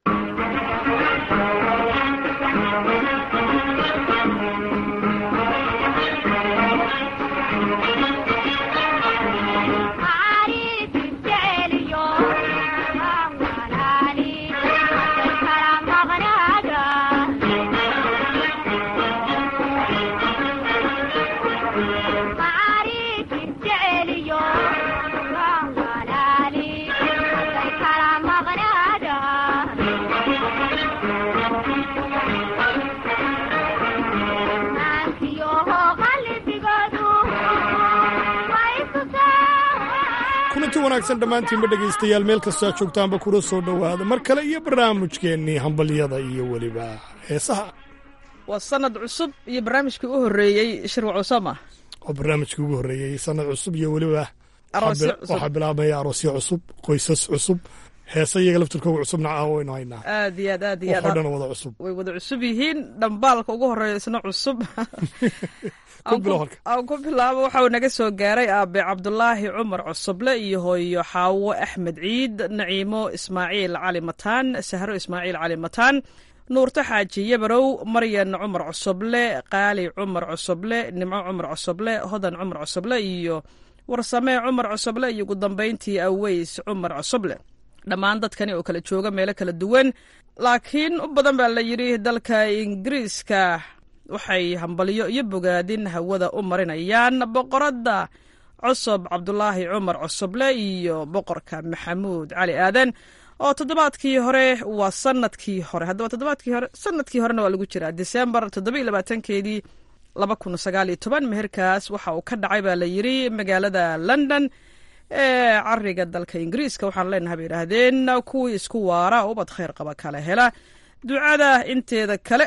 kulanti wanaagsan dhammaantiinba dhegaystayaal meel kastoo joogtaanba kula soo dhowaada mar kale iyo barnaamijkeennii hambalyada iyo weliba heesaha waa sanad cusub iyo barnaamijkii u horreeyey shirwac usama oo barnaamijkii ugu horreeyey sanad cusub iyo weliba Aroosyo cusub. waxaa bilaabmaya aroosyo cusub qoysas cusub heese iyaga laftirkooga cusubna aan waynu haynaa aad iyo aad aad iyo waxoo dhan aad wada cusub way wada cusub yihiin dhambaalka ugu horeeya isna cusub Ku bilow halka. aan ku bilaabo waxa uu naga soo gaaray aabe cabdulaahi cumar cusuble iyo hooyo xaawo axmed ciid naciimo ismaaciil cali mataan sahro ismaaciil cali mataan nuurto xaaji yabarow maryan cumar cusuble qaali cumar cusuble nimco cumar cusuble hodan cumar cusuble iyo warsamee cumar cusuble iyo ugu dambayntii aweys cumar cusuble dhammaan dadkani oo kala jooga meelo kala duwan laakiin u badan baa la yidhi dalka ingiriiska waxay hambalyo iyo bogaadin hawada u marinayaan boqoradda cusub cabdulaahi cumar cusuble iyo boqorka maxamuud cali aadan oo toddobaadkii hore waa sanadkii hore haddaba toddobaadkii hore sanadkii horena waa lagu jiraa disembar toddoba labaatankeedii laba kun sagaal iyo toban meherkaas waxa uu ka dhacay baa la yidhi magaalada london ee cariga dalka ingiriiska waxaan leenahay bay yidhaahdeen kuwii isku waara ubad khayr qaba kala hela ducada inteeda kale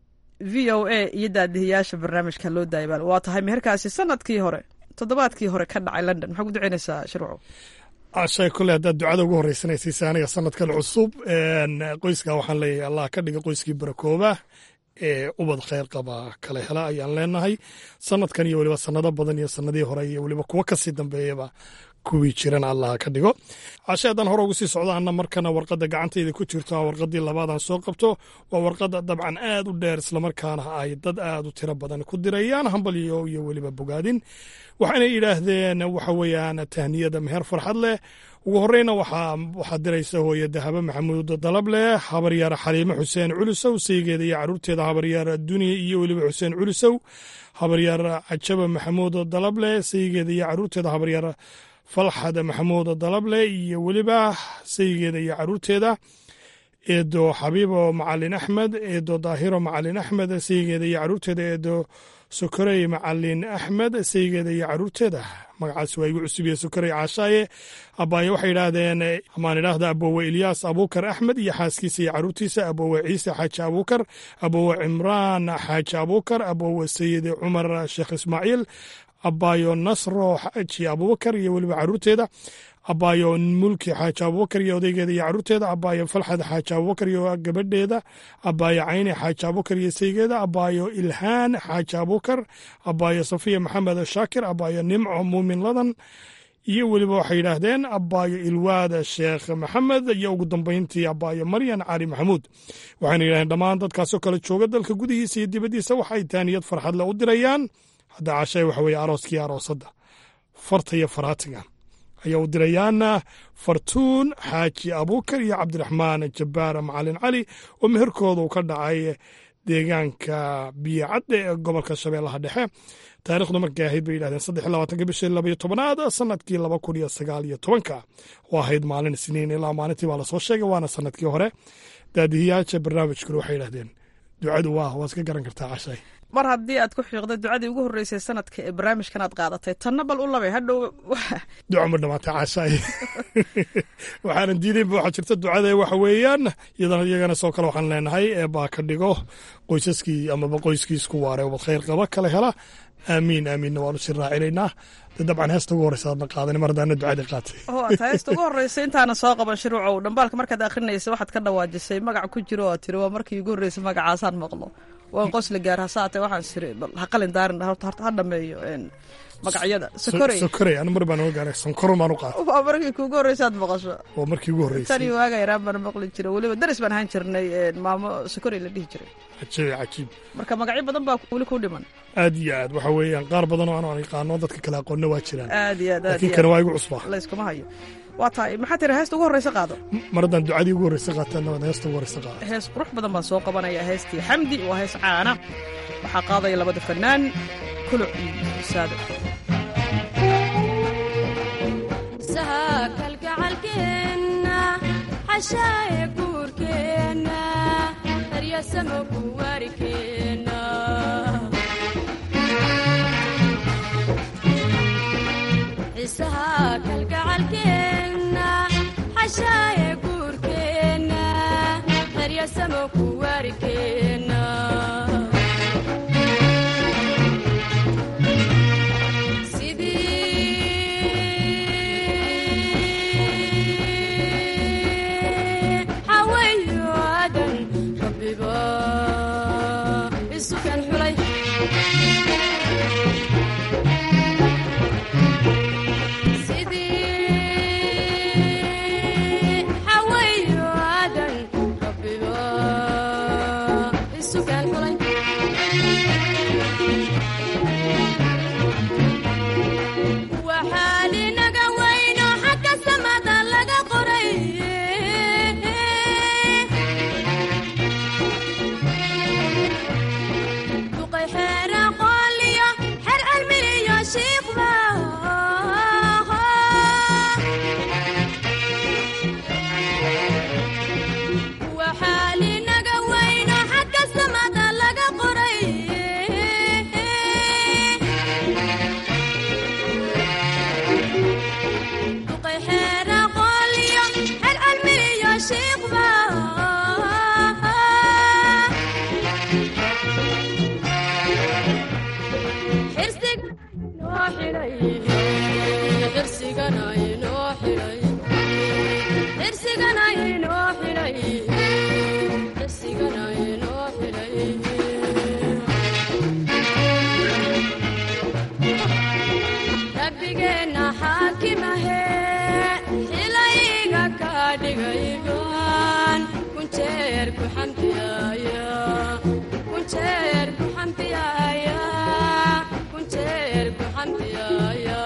v o a iyo daadihiyaasha barnaamijka loo daayabal waa tahay meherkaasi sanadkii hore toddobaadkii hore ka dhacay london maxaa ku ducaynaysaa shirwaco ashay kole haddaad ducada ugu horreysanaysiisa aniga sanadkan cusub qoyska waxaan leeyahay allah ka dhiga qoyskii barakooba ee ubad khayr qaba kala hela ayaan leenahay sanadkan iyo weliba sanado badan iyo sanadii hore iyo weliba kuwo kasii dambeeyaba kuwii jiran allah ka dhigo cashe haddaan hore ugu sii socdaana markana warqadda gacantayda ku jirto warqaddii labaadaan soo qabto waa warqadda dabcan aad u dheer islamarkaana ay dad aad u tiro badan ku dirayaan hambalyo iyo weliba bogaadin waxaana yidhaahdeen waxa weeyaan tahniyada meher farxad leh ugu horeyna waxaa diraysa hooye dahabo maxamuud dalableh habaryaar xaliime xuseen culusow saygeeda iyo caruurteeda habaryaar duniya iyo weliba xuseen culusow habaryaar cajaba maxamuud dalableh saygeeda iyo caruurteeda habaryaar falxad maxamuud dalableh iyo weliba saygeeda iyo caruurteeda eedo xabiibo macalin axmed eedo daahiro macalin axmed saygeeda iyo caruurteeda eedo sokorey macalin axmed saygeeda iyo caruurteeda magacaas waa igu cusubiye sokorey caashaaye abaaye waxay yidhaahdeen amaan idhaahda aboowe ilyaas abuukar axmed iyo xaaskiisa iyo caruurtiisa aboowe ciise xaaji abuukar aboowe cimraan xaaji abuukar aboowe sayid cumar sheekh ismaaciil abaayo nasro xaaji abubakar iyo weliba caruurteeda abaayo mulki xaaji abubakar iyo odaygeeda iyo caruurteeda abaayo falxad xaaji abubakar iyo gabadheeda abaayo cayne xaaji abubakar iyo saygeeda abaayo ilhaan xaaji abubakar abaayo safiya maxamed shaakir abaayo nimco muumin ladan iyo weliba waxay yidhaahdeen abaayo ilwaada sheekh maxamed iyo ugu dambeyntii abaayo maryan cali maxamuud waxayna yidhahdeen dhammaan dadkaasoo kale jooga dalka gudihiisa iyo dibaddiisa waxay taaniyad farxadle u dirayaan hadda cashay waxa weeye arooskii aroosadda farta iyo faraatiga ayaa u dirayaana fartuun xaaji abuukar iyo cabdiraxmaan jabbaar macalin cali oo meherkooda uu ka dhacay deegaanka biyocadde ee gobolka shabeellaha dhexe taarikhdu markay ahayd bay yidhahdeen saddex labaatanka bishii labaiyo tobanaad sanadkii laba kun iyo sagaal iyo tobanka oo ahayd maalin isniin ilaa maalintii baa lasoo sheegay waana sanadkii hore daadihiyaasha barnaamijkuna waxay yidhahdeen ducadu waa waa iska garan kartaa cashay mar haddii aad ku xiiqda ducadii ugu horreysay sanadka ee barnaamijkan aad qaadatay tanna bal u labay hadhow duca ma dhamaatay caashaay waxaanan diidaynba waxaa jirta ducada waxa weeyaan iyadana iyagana soo kale waxaan leenahay ee baa ka dhigo qoysaskii amaba qoyskii isku waaree ubad khayr qaba kala hela aamiin aamiinna waanu sii raacinaynaa de dabcan heesta ugu horreysa aadna qaadan mar haddaana ducadii qaatay oo aad heesta ugu horreysay intaana soo qaban shiruucow dhambaalka markaad akhrinaysa waxaad ka dhawaajisay magac ku jiro oo tiri waa markii ugu horreysay magacaasaan maqlo waan qosla gaar hasaate waxaan siri bal ha qalin daarin ha dhameeyo magacyada sokorey sokorey anu mar baan oga gaaray sonkoro baan u qaatay waa markii kuugu horreysa aad maqasho waa markii ugu horreysay tani waaga yaraan baan maqli jiray weliba daris baan ahaan jirnay maamo sokorey la dhihi jiray cajiib cajiib marka magacyo badan baa weli ku dhiman aad iyo aad waxa weeyaan qaar badan oo aan yaqaano dadka kale aqoonna waa jiraan aad iyo aad laakiin kana waa igu cusbaa layskuma hayo waa tahay maxaa tiri heesta ugu horreysa qaado mar haddaan ducadii ugu horreysa qaataana waad heesta ugu horreysa qaada hees qurux badan baan soo qabanaya heestii xamdi waa hees caana waxaa qaadaya labada fanaan kuluc iyo saado kalgacalkeenna xashaaye guurkeenna daryasamo kuwaarikeenna xiisaha kalgacalkeenna xashaaye guurkeenna daryasamo kuwaarikeenna xidhay xirsigana inoo xidhay xirsigana inoo xidhay xirsigana inoo xidhay rabbigeenna xaakimahe xilayga ka dhigaygan kunjeer ku xamdiyaaya kunjeer ku xamdiyaaya kunjeer ku xamdiyaaya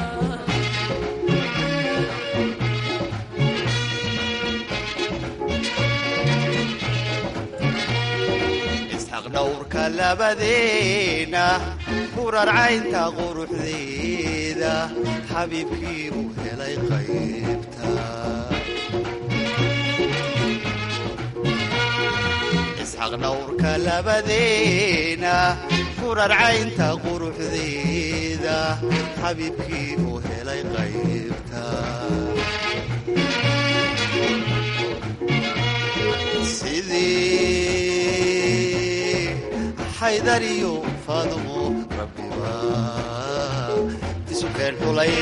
isxaq dhowrka labadeena kurarcaynta quruxdeeda xabiibkii uu helay qaybta isxaq dhowrka labadeena kurarcaynta quruxdeeda xabiibkii uu helay qaybta sidii xaydariyo faadumo rabbiba isu keen xulay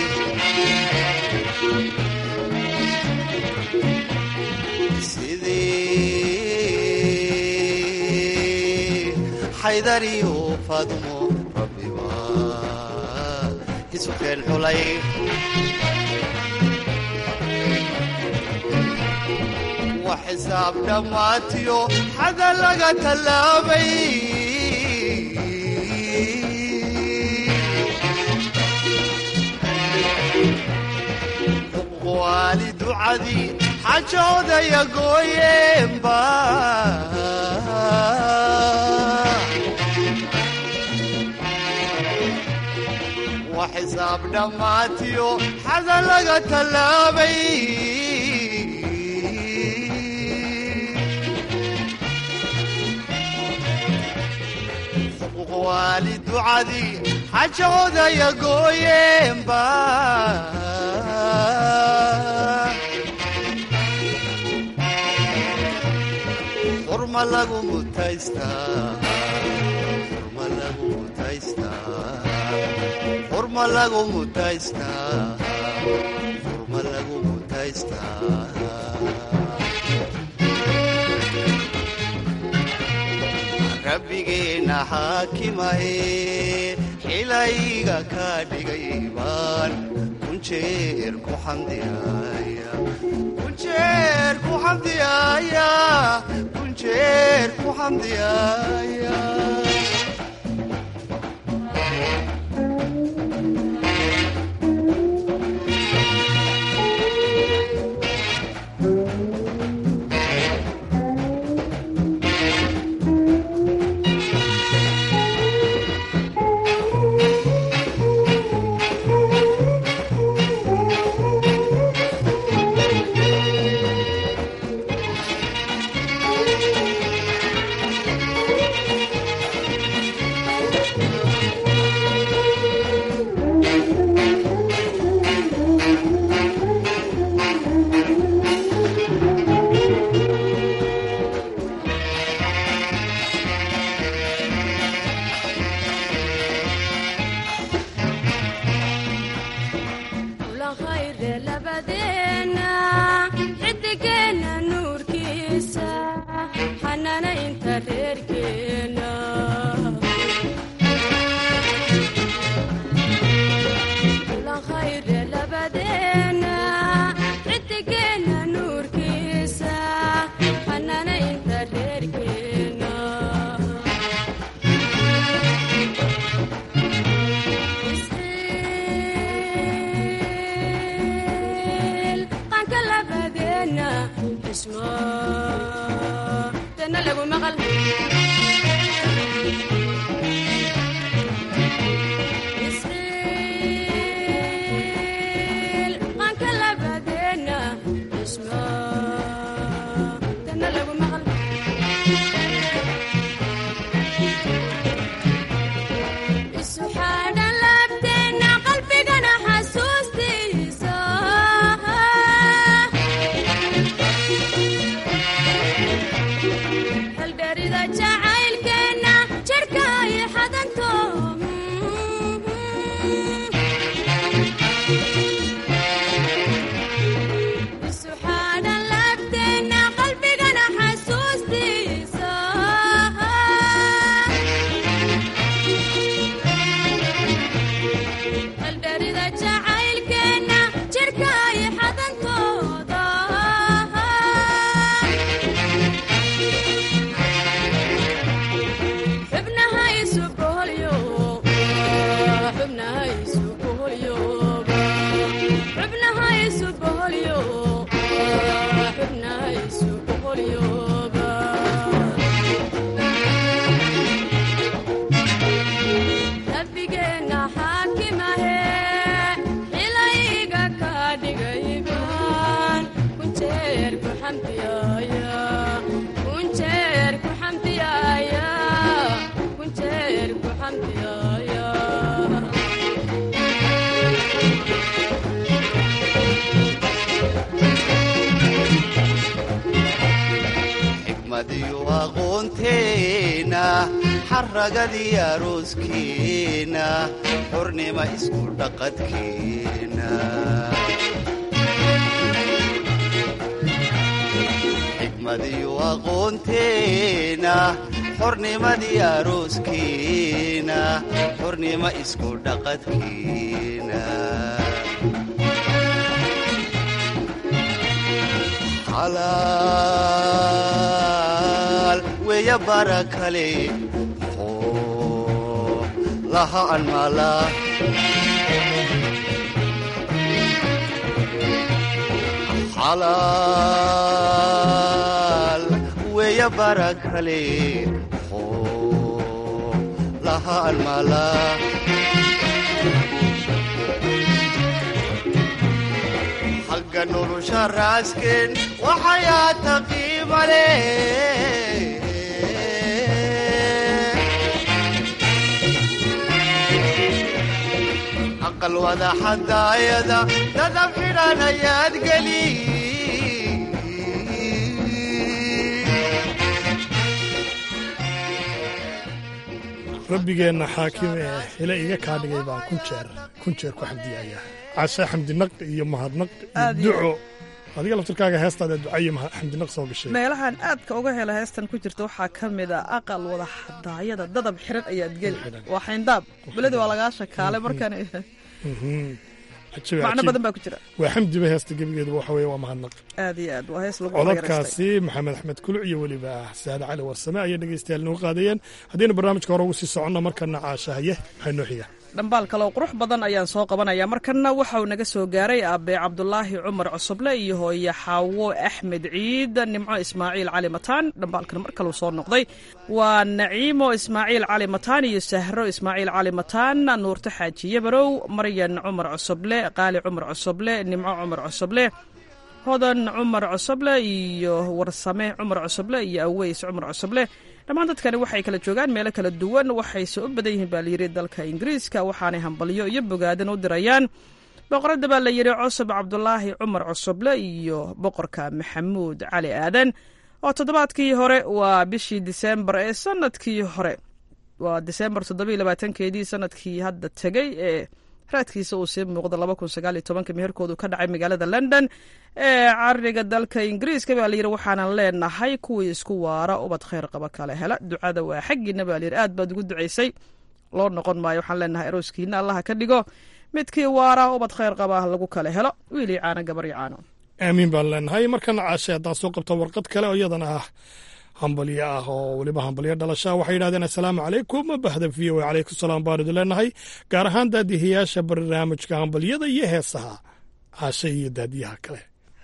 sidii xaydariyo faadumo rabbiba isu keen xulay wa xisaab dhammaatiyo xada laga tallaabay waali ducadii xajoodaya gooyeenba wa xisaab dhammaatiyo xada laga tallaabay waali ducadii xajoodaya gooyeenba xurma lagu mutaystaa xurma lagu mutaystaa xurma lagu mutaystaa xurma lagu mutaystaa rabbigeenna xaakimahe xilayga ka dhigay baan kunjeer ku xamdiyaaya kunjeer ku xamdiyaaya kunjeer ku xamdiyaaya xamdiyaaya xikmadiyo aqoonteena xaragadii arooskeena xornima isku dhaqadkeena xikmadiyo aqoonteena xornimadii arooskeena xornima isku dhaqadkeena xalaal weya bara kale muxuu laha anmala xalaal weya bara kale muxuu laha anmala xagga nolosha raasken waxayaata qiima leh aqal wada xadaayada dadab xidhan ayaad geli rabbigeenna xaakim ee hile iga kaa dhigay baan kun jeer kun jeer ku xamdiyayaa cashe xamdinaq iyo mahadnaq iyo Aad iyo duco adiga laftirkaaga heestaada ducayo maha- xamdinaq soo gashay meelahan aadka uga hela heestan ku jirta waxaa ka mid a aqal wada xadaayada dadab xiran ayaad geli waa xayndaab beledi waa lagaa shakaalay markan Mhm. Cajiib, macno cajiib. badan baa ku jira waa xamdiba heesta gebigeedu waxa weeye waa mahadnaq aad iyo aad waa hees lagu magaraystay codadkaasi maxamed axmed kuluc iyo weliba saade cali warsame ayay dhegaystayaal noo qaadayeen haddaynu barnaamijka hore ugu sii soconno markana caashahaye maxay noo xiga dhambaal kale oo qurux badan ayaan soo qabanaya markanna waxa uu naga soo gaaray aabe cabdulaahi cumar cusuble iyo hooye xaawo axmed ciid nimco ismaaciil cali mataan dhambaalkan mar kaleu soo noqday waa naciimo ismaaciil cali mataan iyo sahro ismaaciil cali mataan nuurto xaaji yabarow maryan cumar cusuble qaali cumar cusuble nimco cumar cusuble hodan cumar cusuble iyo warsame cumar cusuble iyo aweys cumar cusuble dhammaan dadkani waxay kala joogaan meelo kala duwan waxayse u badan yihiin baa layidhi dalka ingiriiska waxaanay hambalyo iyo bogaadan u dirayaan boqorada baa la yidhi cusub cabdulaahi cumar cusuble iyo boqorka maxamuud cali aadan oo toddobaadkii hore waa bishii diseembar ee sanadkii hore waa diseembar toddobiyo labaatankeedii sanadkii hadda tegey ee raadkiisa uu sii muuqda laba kun sagaal iyo tobanka meherkoodu ka dhacay magaalada london ee cariga dalka ingiriiska baa layidhi waxaanan leenahay kuwii isku waara ubad khayr qaba kale hela ducada waa xaggiina baa layidhi aad baad ugu ducaysay loo noqon maayo waxaan leenahay arooskiina allaha ka dhigo midkii waara ubad khayr qaba lagu kale helo wiilii caano gabar iyo caano aamiin baan leenahay markana caashe haddaan soo qabto warqad kale oo iyadana ah hambalyo ah oo weliba hambalyo dhalashaa waxay yidhahdeen assalaamu calaykum bahda v o calaykum salaam baan idin leenahay gaar ahaan daadihiyaasha barnaamijka hambalyada iyo heesaha caashe iyo daadiyaha kale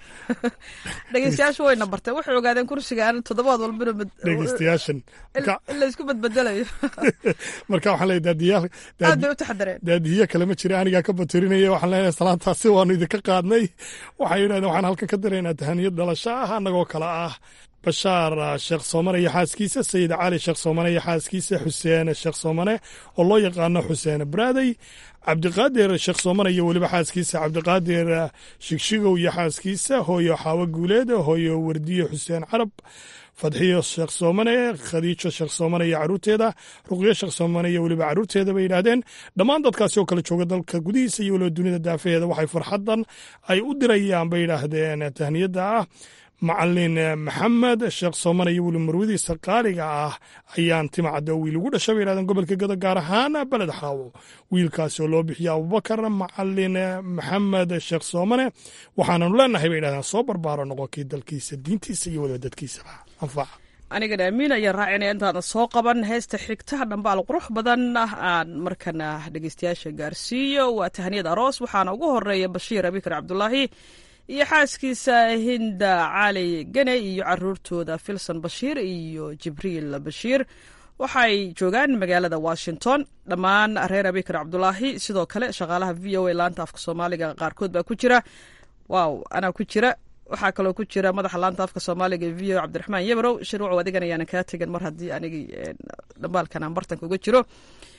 dhegeystayaashu wayna barteen waxay ogaadeen kursigaan toddobaad walbana dhegeystayaashan in la isku badbedelayo marka waxaan leeyahay daadiyaal aad bay u taxadareen daadihiya kale ma jira anigaa ka batirinaya waxaan leenahay salaantaasi waanu idinka qaadnay waxay yidhahdeen waxaan halkan ka diraynaa tahaniyad dhalasho ah annagoo kale ah bashaar sheekh soomane iyo xaaskiisa sayid cali sheekh soomane iyo xaaskiisa xuseen sheekh soomane oo loo yaqaano xuseen braadey cabdiqaadir sheekh soomane iyo weliba xaaskiisa cabdiqaadir shigshigow iyo xaaskiisa hooyo xaawo guuleed hooyo wardiyo xuseen carab fadxiyo sheekh soomane khadiijo sheekh soomane iyo caruurteeda ruqyo sheekh soomane iyo weliba caruurteeda bay yidhaahdeen dhammaan dadkaasi oo kale jooga dalka gudihiisa iyo weliba dunida daafaheeda waxay farxaddan ay u dirayaan bay yidhaahdeen tahniyadda ah macalin maxamed sheekh soomane iyo weli marwadiisa qaaliga ah ayaan timacadda wiil ugu dhashay bay yidhahdeen gobolka gado gaar ahaan beled xaawo wiilkaasi oo loo bixiya abubakar macalin maxamed sheekh soomane waxaananu leenahay bay yidhahdeen soo barbaaro noqonkii dalkiisa diintiisa iyo weliba dadkiisaba anfaca anigana amiin ayaan raacinaya intaana soo qaban heesta xigta dhambaal qurux badan ah aan markana dhegeystayaasha gaarsiiyo waa tahniyad aroos waxaana ugu horeeya bashiir abikar cabdulaahi iyo xaaskiisa hinda cali gene iyo caruurtooda filson bashiir iyo jibriil bashiir waxay joogaan magaalada washington dhammaan reer abikar cabdulaahi sidoo kale shaqaalaha v o a laanta afka soomaaliga qaarkood baa ku jira waaw anaa ku jira waxaa kaloo ku jira madaxa laanta afka soomaaliga v o cabdiraxmaan yabrow shirwacow adigan ayaana kaa tegan mar haddii anigii dhambaalkan aan bartanka uga jiro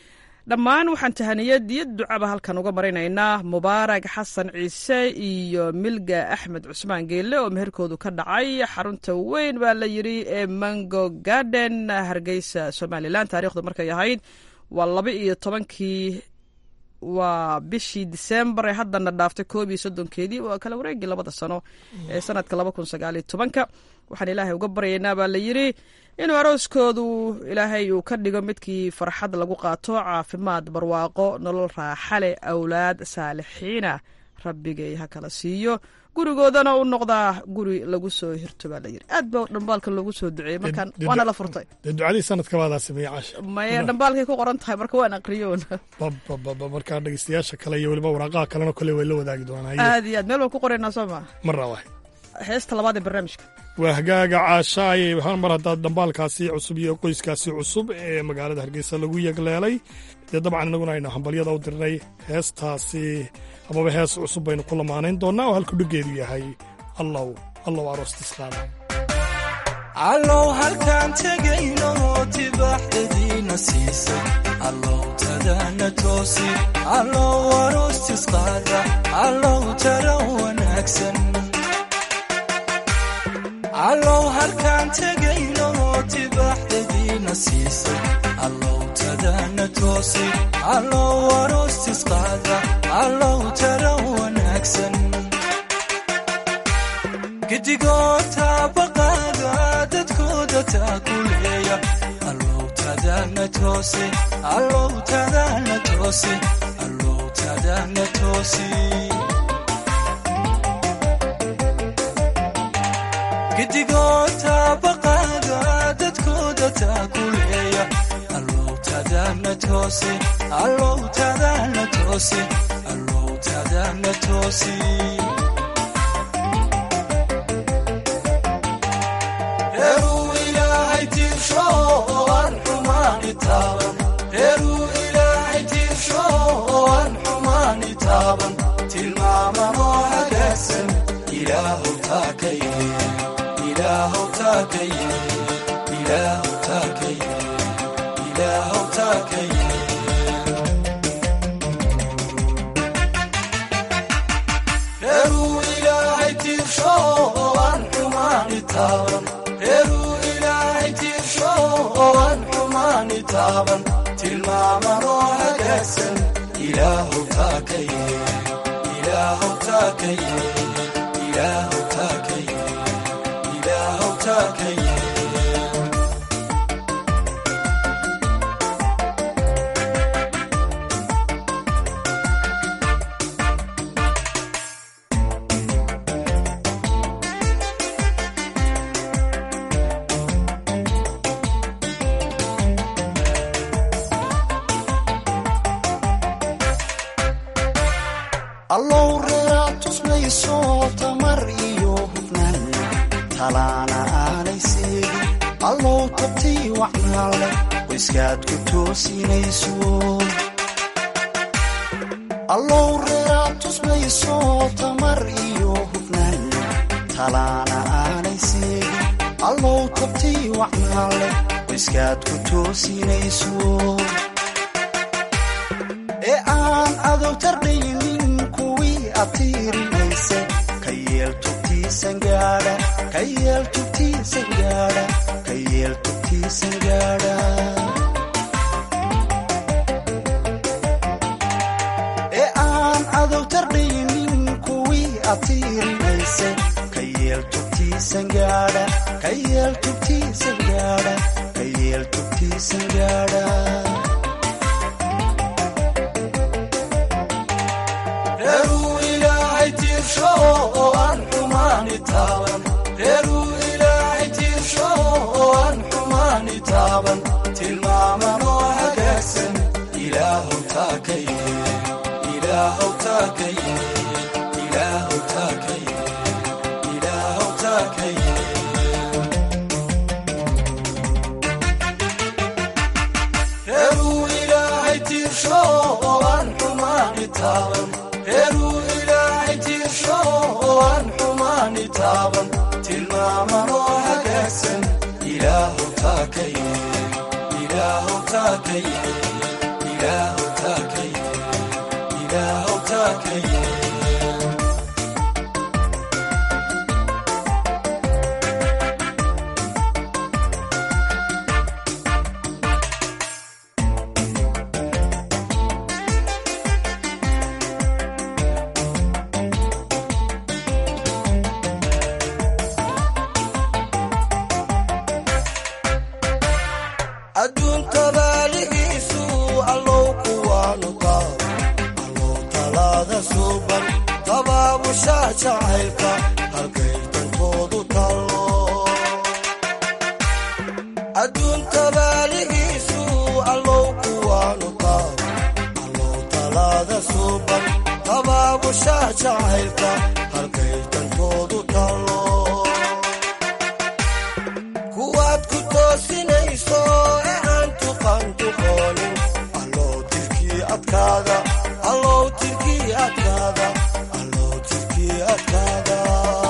dhammaan waxaan tahaniyad iyo ducaba halkan uga marinaynaa mubaarak xasan ciise iyo milga axmed cusmaan geelle oo meherkoodu ka dhacay xarunta weyn baa la yidhi ee mango garden hargeysa somalilan taarikhdu markay ahayd waa laba iyo tobankii waa bishii disembar ee haddana dhaaftay koob iyo soddonkeedii waa kala wareegii labada sano ee sanadka laba kun sagaaliyo tobanka waxaan ilaahay uga baryaynaa baa la yidhi inuu arooskoodu ilaahay uu ka dhigo midkii farxad lagu qaato caafimaad barwaaqo nolol raaxale awlaad saalixiina rabbigay ha kala siiyo gurigoodana u noqdaa guri lagu soo hirto baa layidhi aad ba dhambaalkan loogu soo duceeyey markaan waana la furtay dee ducadii sanadka baadaa sameeyey caasha maya dhambaalkay ku qoran tahay marka waan aqriyoon babababa markaa dhegeystayaasha kale iyo weliba waraaqaha kalena kole way la wadaagi doonaa aad iyo aad meel waan ku qoraynaa soo maa mar rawaay heesta labaad ee barnaamijka waa hagaaga caasha ayay mar haddaad dhambaalkaasi cusub iyo qoyskaasi cusub ee magaalada hargeysa lagu yegleelay dee dabcan innaguna aynu hambalyada u dirnay heestaasi amaba hees cusub baynu ku lamaanayn doonnaa oo halku dheggeedu yahay allow allow aroostisqaada allow halkaan tegayno tibaaxdadiina siisay allow tadana toosi allow aroostisqaada allow tara wanaagsan allow halkaan tegayno tibaaxdadiina siisay allow tadana toosi allow aroostisqaada allow tara wanaagsan gidigoota baqaada dadkooda taakuleeya allow tadana toosi allow tadana toosi allow tadana toosi gidigoota baqaada dadkooda taakuleeya allow tadana toosi allow tadana toosi allow tadana toosi reeruu ilaahay tiirsho oo aan xumaani taaban reeruu ilaahay tiirsho oo aan xumaani taaban tilmaamanoo hagaagsan ilaahu taakaye ilaahu taakaye ilaahu taakaye ilaahu taakaye reeruu ilaahay tiirsho oo aan xumaani taaban reeruu ilaahay tiirsho oo aan xumaani taaban tilmaamanoo hagaagsan ilaahu taakaye ilaahu taakaye ilaahu taakaye ilaahu taakaye allow reeraad tusmayso tamar iyo hufnaan talaana aanay seegin allow tabtii wacnaan leh qoyskaad ku toosinayso allow reeraad tusmayso tamar iyo hufnaan talaana aanay seegin allow tabtii wacnaan leh qoyskaad ku toosinayso ee aan adow tardhaynin kuwii atiirinayse ka yeel tubtiisan gaadha ka yeel tubtiisan gaadha ka yeel tubtiisan gaadha ee aan adow tardhaynin kuwii atiirinayse ka yeel tubtiisan gaadha ka yeel tubtiisan gaadha ka yeel tubtiisan gaadha reeruu ilaahay tiirsho oo aan xumaani taaban reeruu ilaahay tiirsho oo aan xumaani taaban tilmaamanoo hagaagsan ilaahu taakaye ilaahu taakaye ilaahu taakaye ilaahu taakaye reeruu ilaahay tiirsho oo aan xumaani taaban reeruu ilaahay tiirsho oo aan xumaani taaban tilmaamanoo hagaagsan ilaahu taakaye ilaahu taakaye ilaahu talaada suuban tabaabusha jacaylka halkay dantoodu tallo adduun tabaaligiisu allow kuwaanu taabo allow talaada suuban tabaabusha jacaylka halkay dantoodu tallo kuwaad ku toosinayso ee aan tuqan tuqoonin allow tirkii adkaada allow tirkii adkaada allow tirkii adkaada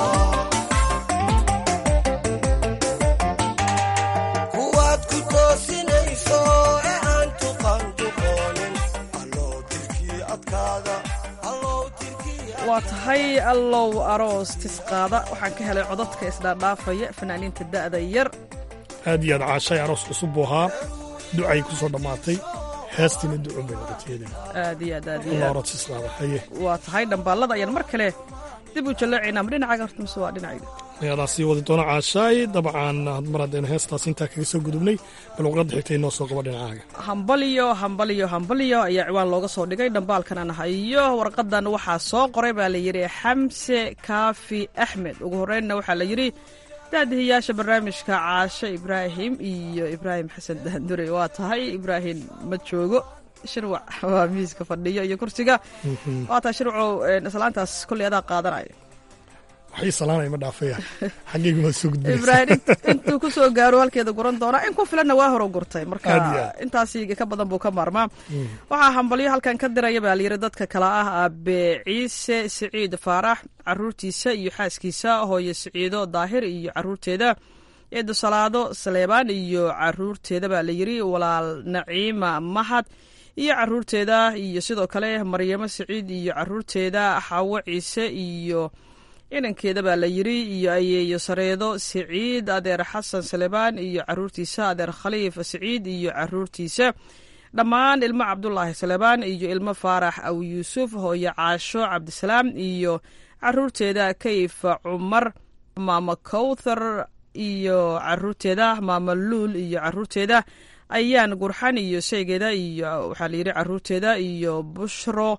kuwaad ku toosinayso ee aan tuqan tuqoonin allow tirkii adkaada allow tirkii waa tahay allow aroos tisqaada waxaan ka helay codadka isdhaadhaafaya fanaaniinta da'da yar aad iyo aad caashay aroos cusub buu ahaa ducay ku soo dhammaatay heestiina ducun bay noqoteedeen aad iyo aad aad iyo allah aad aroos islaada haye waa tahay dhambaallada ayaan mar kale dib u jallaacaynaa ma dhinacaaga horta mise waa dhinacayga ayadaa sii wadi doona caashaay dabcan mar haddaynu heestaas intaa kaga soo gudubnay bal waqradda xigta inoo soo qabo dhinacaaga hambalyo hambalyo hambalyo ayaa ciwaan looga soo dhigay dhambaalkan aan hayo warqadan waxaa soo qoray baa la yidhi xamse kaafi axmed ugu horreynna waxaa la yidhi daadihiyaasha barnaamijka caashe ibraahim iyo ibraahim xasan daandure waa tahay ibraahim ma joogo shirwac waa miiska fadhiyo iyo kursiga waa tahay shirwacow islaantaas kolley adaa qaadanaya waxay salaanaya ma dhaafaya xaggaygu waa soo gudbinaysa ibraahim int- intuu ku soo gaaro halkeeda guran doonaa in ku filanna waa horo gurtay Aad iyo marka aad. intaasi ka badan buu ka maarmaa waxaa hambalyo halkan ka diraya baa layidhi dadka kale ah aabe ciise siciid faarax caruurtiisa iyo xaaskiisa hooyo siciido daahir iyo caruurteeda eedo salaado saleebaan iyo caruurteeda baa layidhi walaal naciima mahad iyo caruurteeda iyo sidoo kale maryamo siciid iyo caruurteeda xaawo ciise iyo inankeeda baa la yidhi iyo ayeeyo sareedo siciid adeer xasan salebaan iyo caruurtiisa adeer khaliif siciid iyo caruurtiisa dhammaan ilmo cabdulaahi salebaan iyo ilmo faarax aw yuusuf hooyo caasho cabdisalaam iyo caruurteeda kayfa cumar maama kowthar iyo caruurteeda maama luul iyo caruurteeda ayaan gurxan iyo sheygeeda iyo waxaa layidhi caruurteeda iyo bushro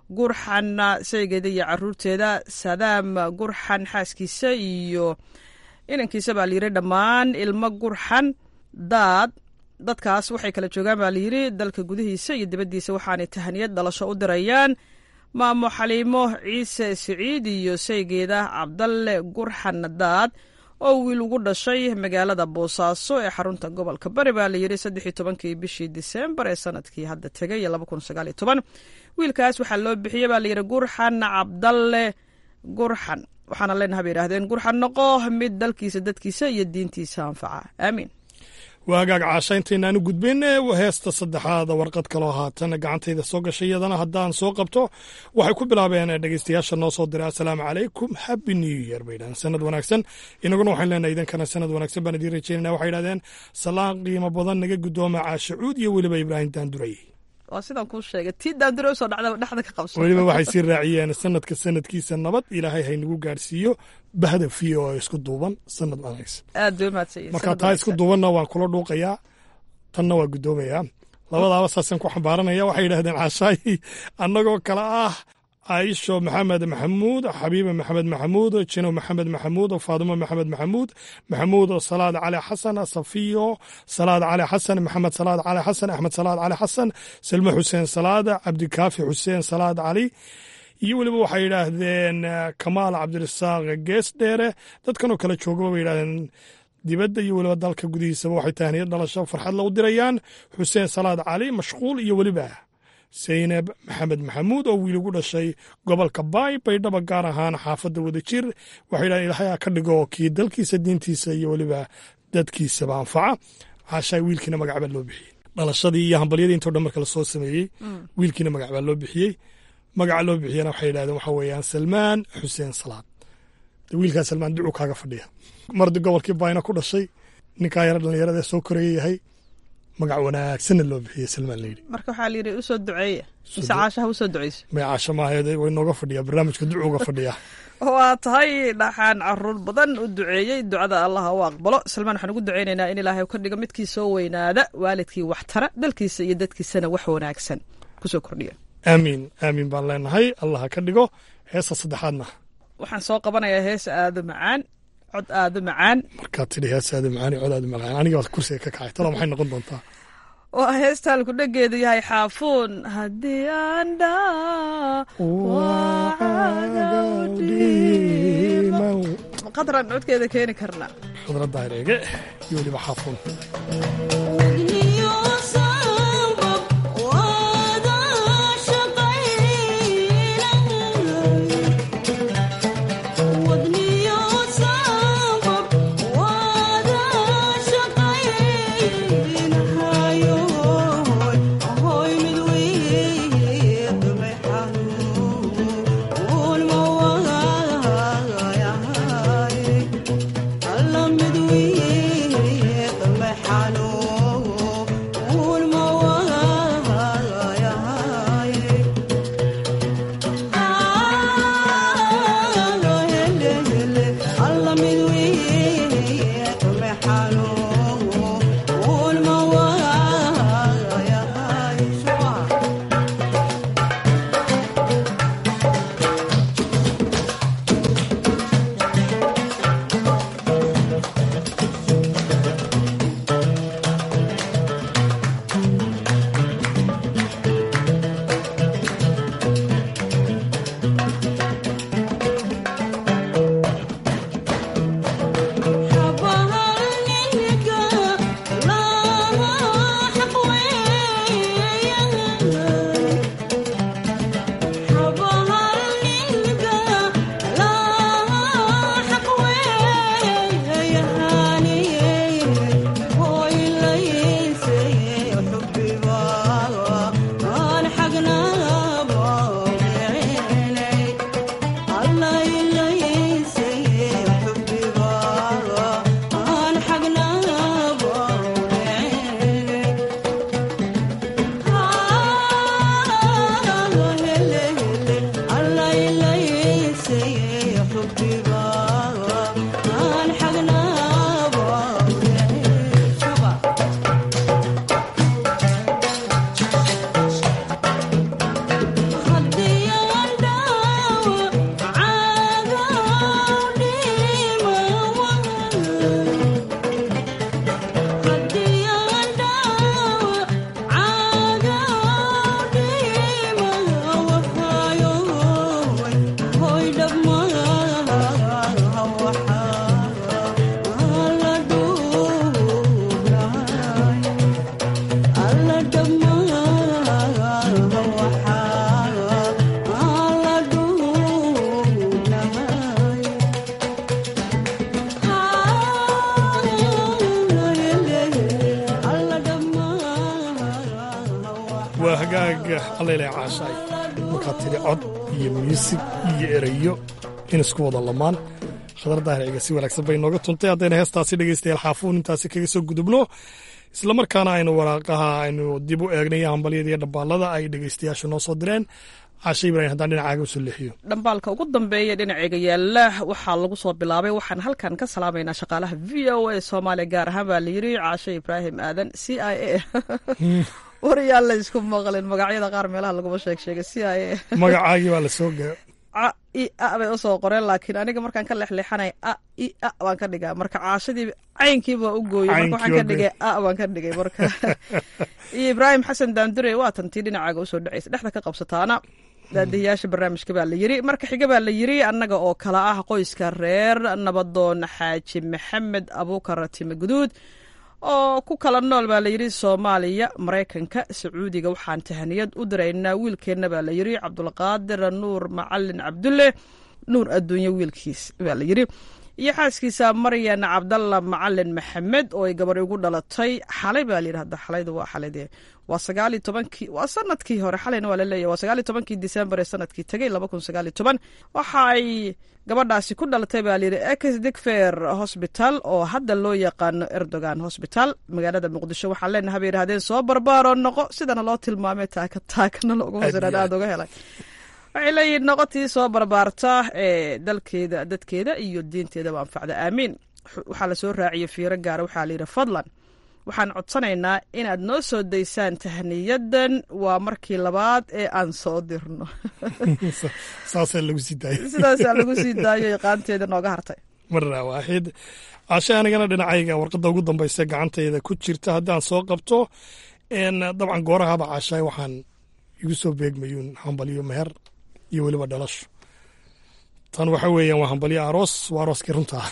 gurxan sheygeeda iyo caruurteeda sadaam gurxan xaaskiisa iyo inankiisa baa layidhi dhammaan ilmo gurxan daad dadkaas waxay kala joogaan baa layidhi dalka gudihiisa iyo dibaddiisa waxaanay tahaniyad dhalasho u dirayaan maamo xaliimo ciise siciid iyo sheygeeda cabdalle gurxan daad oo wiil ugu dhashay magaalada boosaaso ee xarunta gobolka bari baa layidhi saddexii tobankii bishii diseembar ee sanadkii hadda tegay laba kun sagaal iyo toban wiilkaas waxaa loo bixiyey baa layidhi gurxan cabdalle gurxan waxaana leenaha bay yidhahdeen gurxan noqo mid dalkiisa dadkiisa iyo diintiisa anfaca aamiin waagaag caasha intaynaan u gudbin heesta saddexaada warqad kaloo haatan gacantayda soo gashay iyadana haddaan soo qabto waxay ku bilaabeen dhegeystayaasha noo soo diray assalaamu calaykum happy new year bay yidhahdeen sanad wanaagsan inaguna waxaan leenahay idinkana sanad wanaagsan baan idiin rajaynana waxay yidhahdeen salaan qiimo badan naga guddooma caasha cuud iyo weliba ibraahim daanduray waa sidaan kuu sheegay tii daandure usoo dhacda dhexda ka qabso weliba waxay sii raaciyeen sanadka sanadkiisa nabad ilaahay haynagu gaarsiiyo bahda fiyo oo isku duuban sanad wanaagsan aad bay umahadsanyihin marka taa isku duubanna waan kula dhuuqayaa tanna waa guddoomayaa labadaaba saasaan ku xambaaranaya waxay yidhahdeen caashaayi annagoo kale ah caaisho maxamed maxamuud xabiiba maxamed maxamuud jino maxamed maxamuud faadimo maxamed maxamuud maxamuud salaad cali xasan safiyo salaad cali xasan maxamed salaad cali xasan axmed salaad cali xasan salme xuseen salaad cabdikaafi xuseen salaad cali iyo weliba waxay yidhaahdeen kamaal cabdirasaaq gees dheere dadkanoo kale joogaba bay yidhahdeen dibadda iyo weliba dalka gudihiisaba waxay tahniyad dhalasho farxad la u dirayaan xuseen salaad cali mashquul iyo weliba saynab maxamed maxamuud oo wiil ugu dhashay gobolka baay baydhaba gaar ahaan xaafadda wadajir waxay yidhahdeen ilaahay ka dhigo kii dalkiisa diintiisa iyo weliba dadkiisaba anfaca caashaa wiilkiina magac baa loo bixiyey dhalashadii iyo hambalyadii intoo dhan marka lasoo sameeyey wiilkiina magac baa loo bixiyey magaca loo bixiyana waxay yidhahdeen waxa weeyaan salmaan xuseen salaad de wiilkaa salmaan ducu kaaga fadhiya mardi gobolkii baayna ku dhashay ninkaa yara dhallinyarada soo koraya yahay magac wanaagsanna loo bixiyey salmaan layidhi marka waxaa layidhi usoo duceeya mise caashaha usoo duceyso may caasho maahayd way nooga fadhiyaa barnaamijka ducu uga fadhiyaa waa tahay dhaxaan caruur badan u duceeyey ducada allah u aqbalo salmaan waxaan ugu duceynaynaa in ilaahay ka dhigo midkii soo weynaada waalidkii waxtara dalkiisa iyo dadkiisana wax wanaagsan kusoo kordhiya aamiin aamiin baan leenahay allah ka dhigo heesta saddexaadna waxaan soo qabanayaa hees aado macaan cod aado macaan markaad tidhi heesaada macaani codaada macaan aniga waad kursiga ka kacay talo maxay noqon doontaa waa heestaan ku dhageedu yahay xaafuun haddii aan dhaa qadraan codkeeda keeni karnaa khadradda hareege iyo weliba xaafuun waa hagaag allayle caashaay markaad tidhi cod iyo muusig iyo erayo in isku wada lamaan khadar daahirciga si wanaagsan bay nooga tuntay haddayna heestaasi dhegaystayaal xaafuun intaasi kaga soo gudubno islamarkaana aynu waraaqaha aynu dib u eegnay hambalyada iyo dhambaalada ay dhegaystayaashu noo soo direen caashe ibraahim haddaan dhinacaaga usoo leexiyo dhambaalka ugu dambeeya dhinaceyga yaala waxaa lagu soo bilaabay waxaan halkan ka salaamaynaa shaqaalaha v o a soomaaliya gaar ahaan baa la yiri caashe ibraahim aadan c i a wariyaan la isku maqlin magacyada qaar meelaha laguma sheeg sheegay c i a magacaagii baa la soo gaa a i a bay usoo qoreen laakiin aniga markaan ka lexleexanay a i a baan ka dhigaa marka caashadii caynkiiba u gooyey marka waxaan ka dhigay a baan ka dhigay marka iyo ibraahim xasan daandure waa tantii dhinacaaga usoo dhacaysa dhexda ka qabsataana daadihiyaasha barnaamijka baa la yiri marka xiga baa la yiri annaga oo kala ah qoyska reer nabadoon xaaji maxamed abuukar time guduud oo ku kala nool baa layidhi soomaaliya maraykanka sacuudiga waxaan tahaniyad u diraynaa wiilkeenna baa la yidhi cabdulqaadir nuur macalin cabdulle nuur adduunye wiilkiis baa la yidhi iyo xaaskiisa maryan cabdalla macalin maxamed oo ay gabar igu dhalatay xalay baa layidhi hadda xalaydu waa xalayde waa sagaaliyo tobankii waa sanadkii hore xalayna waa laleeyahy waa sagaaliyo tobankii disembar ee sanadkii tegey laba kun sagaaliyo toban waxa ay gabadhaasi ku dhalatay baa layidhi ex digfer hosbital oo hadda loo yaqaano erdogan hosbital magaalada muqdisho waxaan leenahay bay yidhahdeen soo barbaaroo noqo sidana loo tilmaamay taaka taakana looguma siraan aada uga helay waxay leeyihin noqotii soo barbaarta ee dalkeeda dadkeeda iyo diinteedaba anfacda aamiin waxaa lasoo raaciyey fiiro gaara waxaa layidhi fadlan waxaan codsanaynaa inaad noo soo daysaan tahniyadan waa markii labaad ee aan soo dirno saasaa lagu sii daayay sidaasaa lagu sii daayo iqaanteeda nooga hartay marna waaxid cashe anigana dhinacayga warqadda ugu dambaysa gacantayda ku jirta haddaan soo qabto dabcan goorahaba cashaay waxaan igu soo beegmayuun hambalyo meher iyo weliba dhalasho tan waxa weeyaan waa hambalyo aroos waa arooskii runtaa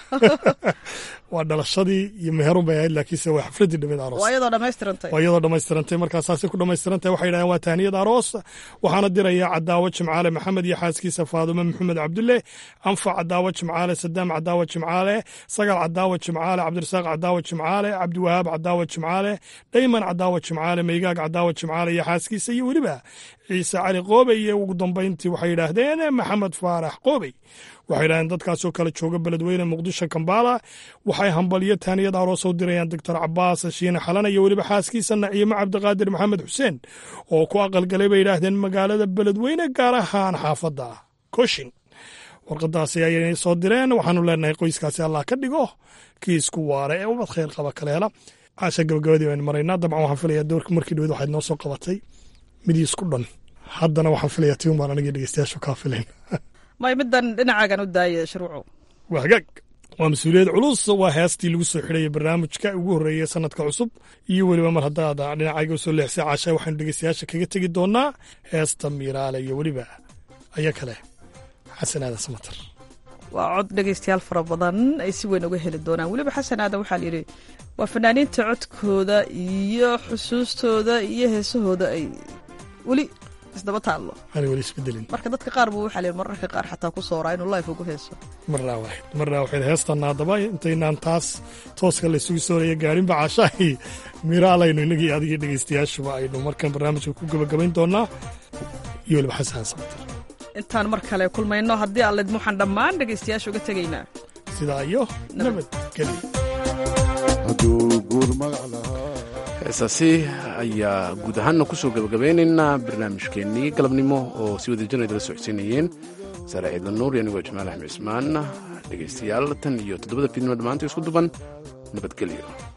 waa dhalashadii iyo meherun bay ahayd laakiinse waa xafladii dhameed aroos waa iyadoo dhammaystirantay waa iyadoo dhammaystirantay markaa saasay ku dhammaystirantahay waxay yidhahdeen waa tahniyad aroos waxaana diraya cadaawo jimcaale maxamed iyo xaaskiisa faadume maxamed cabdulle anfac cadaawo jimcaale sadaam cadaawo jimcaale sagal cadaawo jimcaale cabdirasaaq cadaawo jimcaale cabdiwahaab cadaawo jimcaale dhayman cadaawo jimcaale meygaag cadaawo jimcaale iyo xaaskiisa iyo weliba ciise cali qoobey iyo ugu dambayntii waxay yidhaahdeen maxamed faarax qoobey waxay yidhahdeen dadkaasoo kale jooga beledweyne muqdisho kambala waxay hambalyo taaniyad aroos u dirayaan doctor cabaas shiine xalan iyo weliba xaaskiisa naciimo cabdiqaadir maxamed xuseen oo ku aqalgalay bay yidhaahdeen magaalada beledweyne gaar ahaan xaafadda koshin warqadaasi ayay soo direen waxaanu leenahay qoyskaasi allah ka dhigo kii isku waare ee ubad khayr qaba kale hela caasha gabagabadii baynu maraynaa dabcan waxaan filayaa doorka markii dhaweed waxaad noo soo qabatay midii isku dhan haddana waxaan filayaa tiun baan anigii dhegeystayaashu kaa filayn may middan dhinacaagan u daaya sharwacow waa hagaag waa mas-uuliyad culus waa heestii lagu soo xidhaya barnaamijka ugu horreeyay sanadka cusub iyo weliba mar haddaad dhinacayga usoo leexsay caasha waxaanu dhegeystayaasha kaga tegi doonaa heesta miiraale iyo weliba aya kale xasan aadan samatar waa cod dhegaystayaal fara badan ay si weyn uga heli doonaan weliba xasan aadan waxaa layidhi waa fanaaniinta codkooda iyo xusuustooda iyo heesahooda ay weli isdaba taallo aan weli isbedelin marka dadka qaar buu waxaa layidhi mararka qaar xataa ku sooraa inuu life ugu heeso marnaa waaxid marnaa waxayd heestanna haddaba intaynaan taas tooska la isugu sooraya gaarinba caashaahi miraalaynu innagii adigii dhegaystayaashuba aynu markan barnaamijka ku gabagabayn doonaa iyo weliba xasan samatar intaan mar kale kulmayno haddii alled waxaan dhammaan dhegaystayaasha uga tegaynaa sidaa iyo nabadgelyo heesaasi ayaa guud ahaanna kusoo gabagabeynaynaa barnaamijkeennii galabnimo oo si wada jirna idala socodsiinayeen saare ciidla nuur iyo anigoo jamaal axmed cismaan dhegaystayaal tan iyo toddobada fiidnimo dhammaantii isku duban nabadgelyo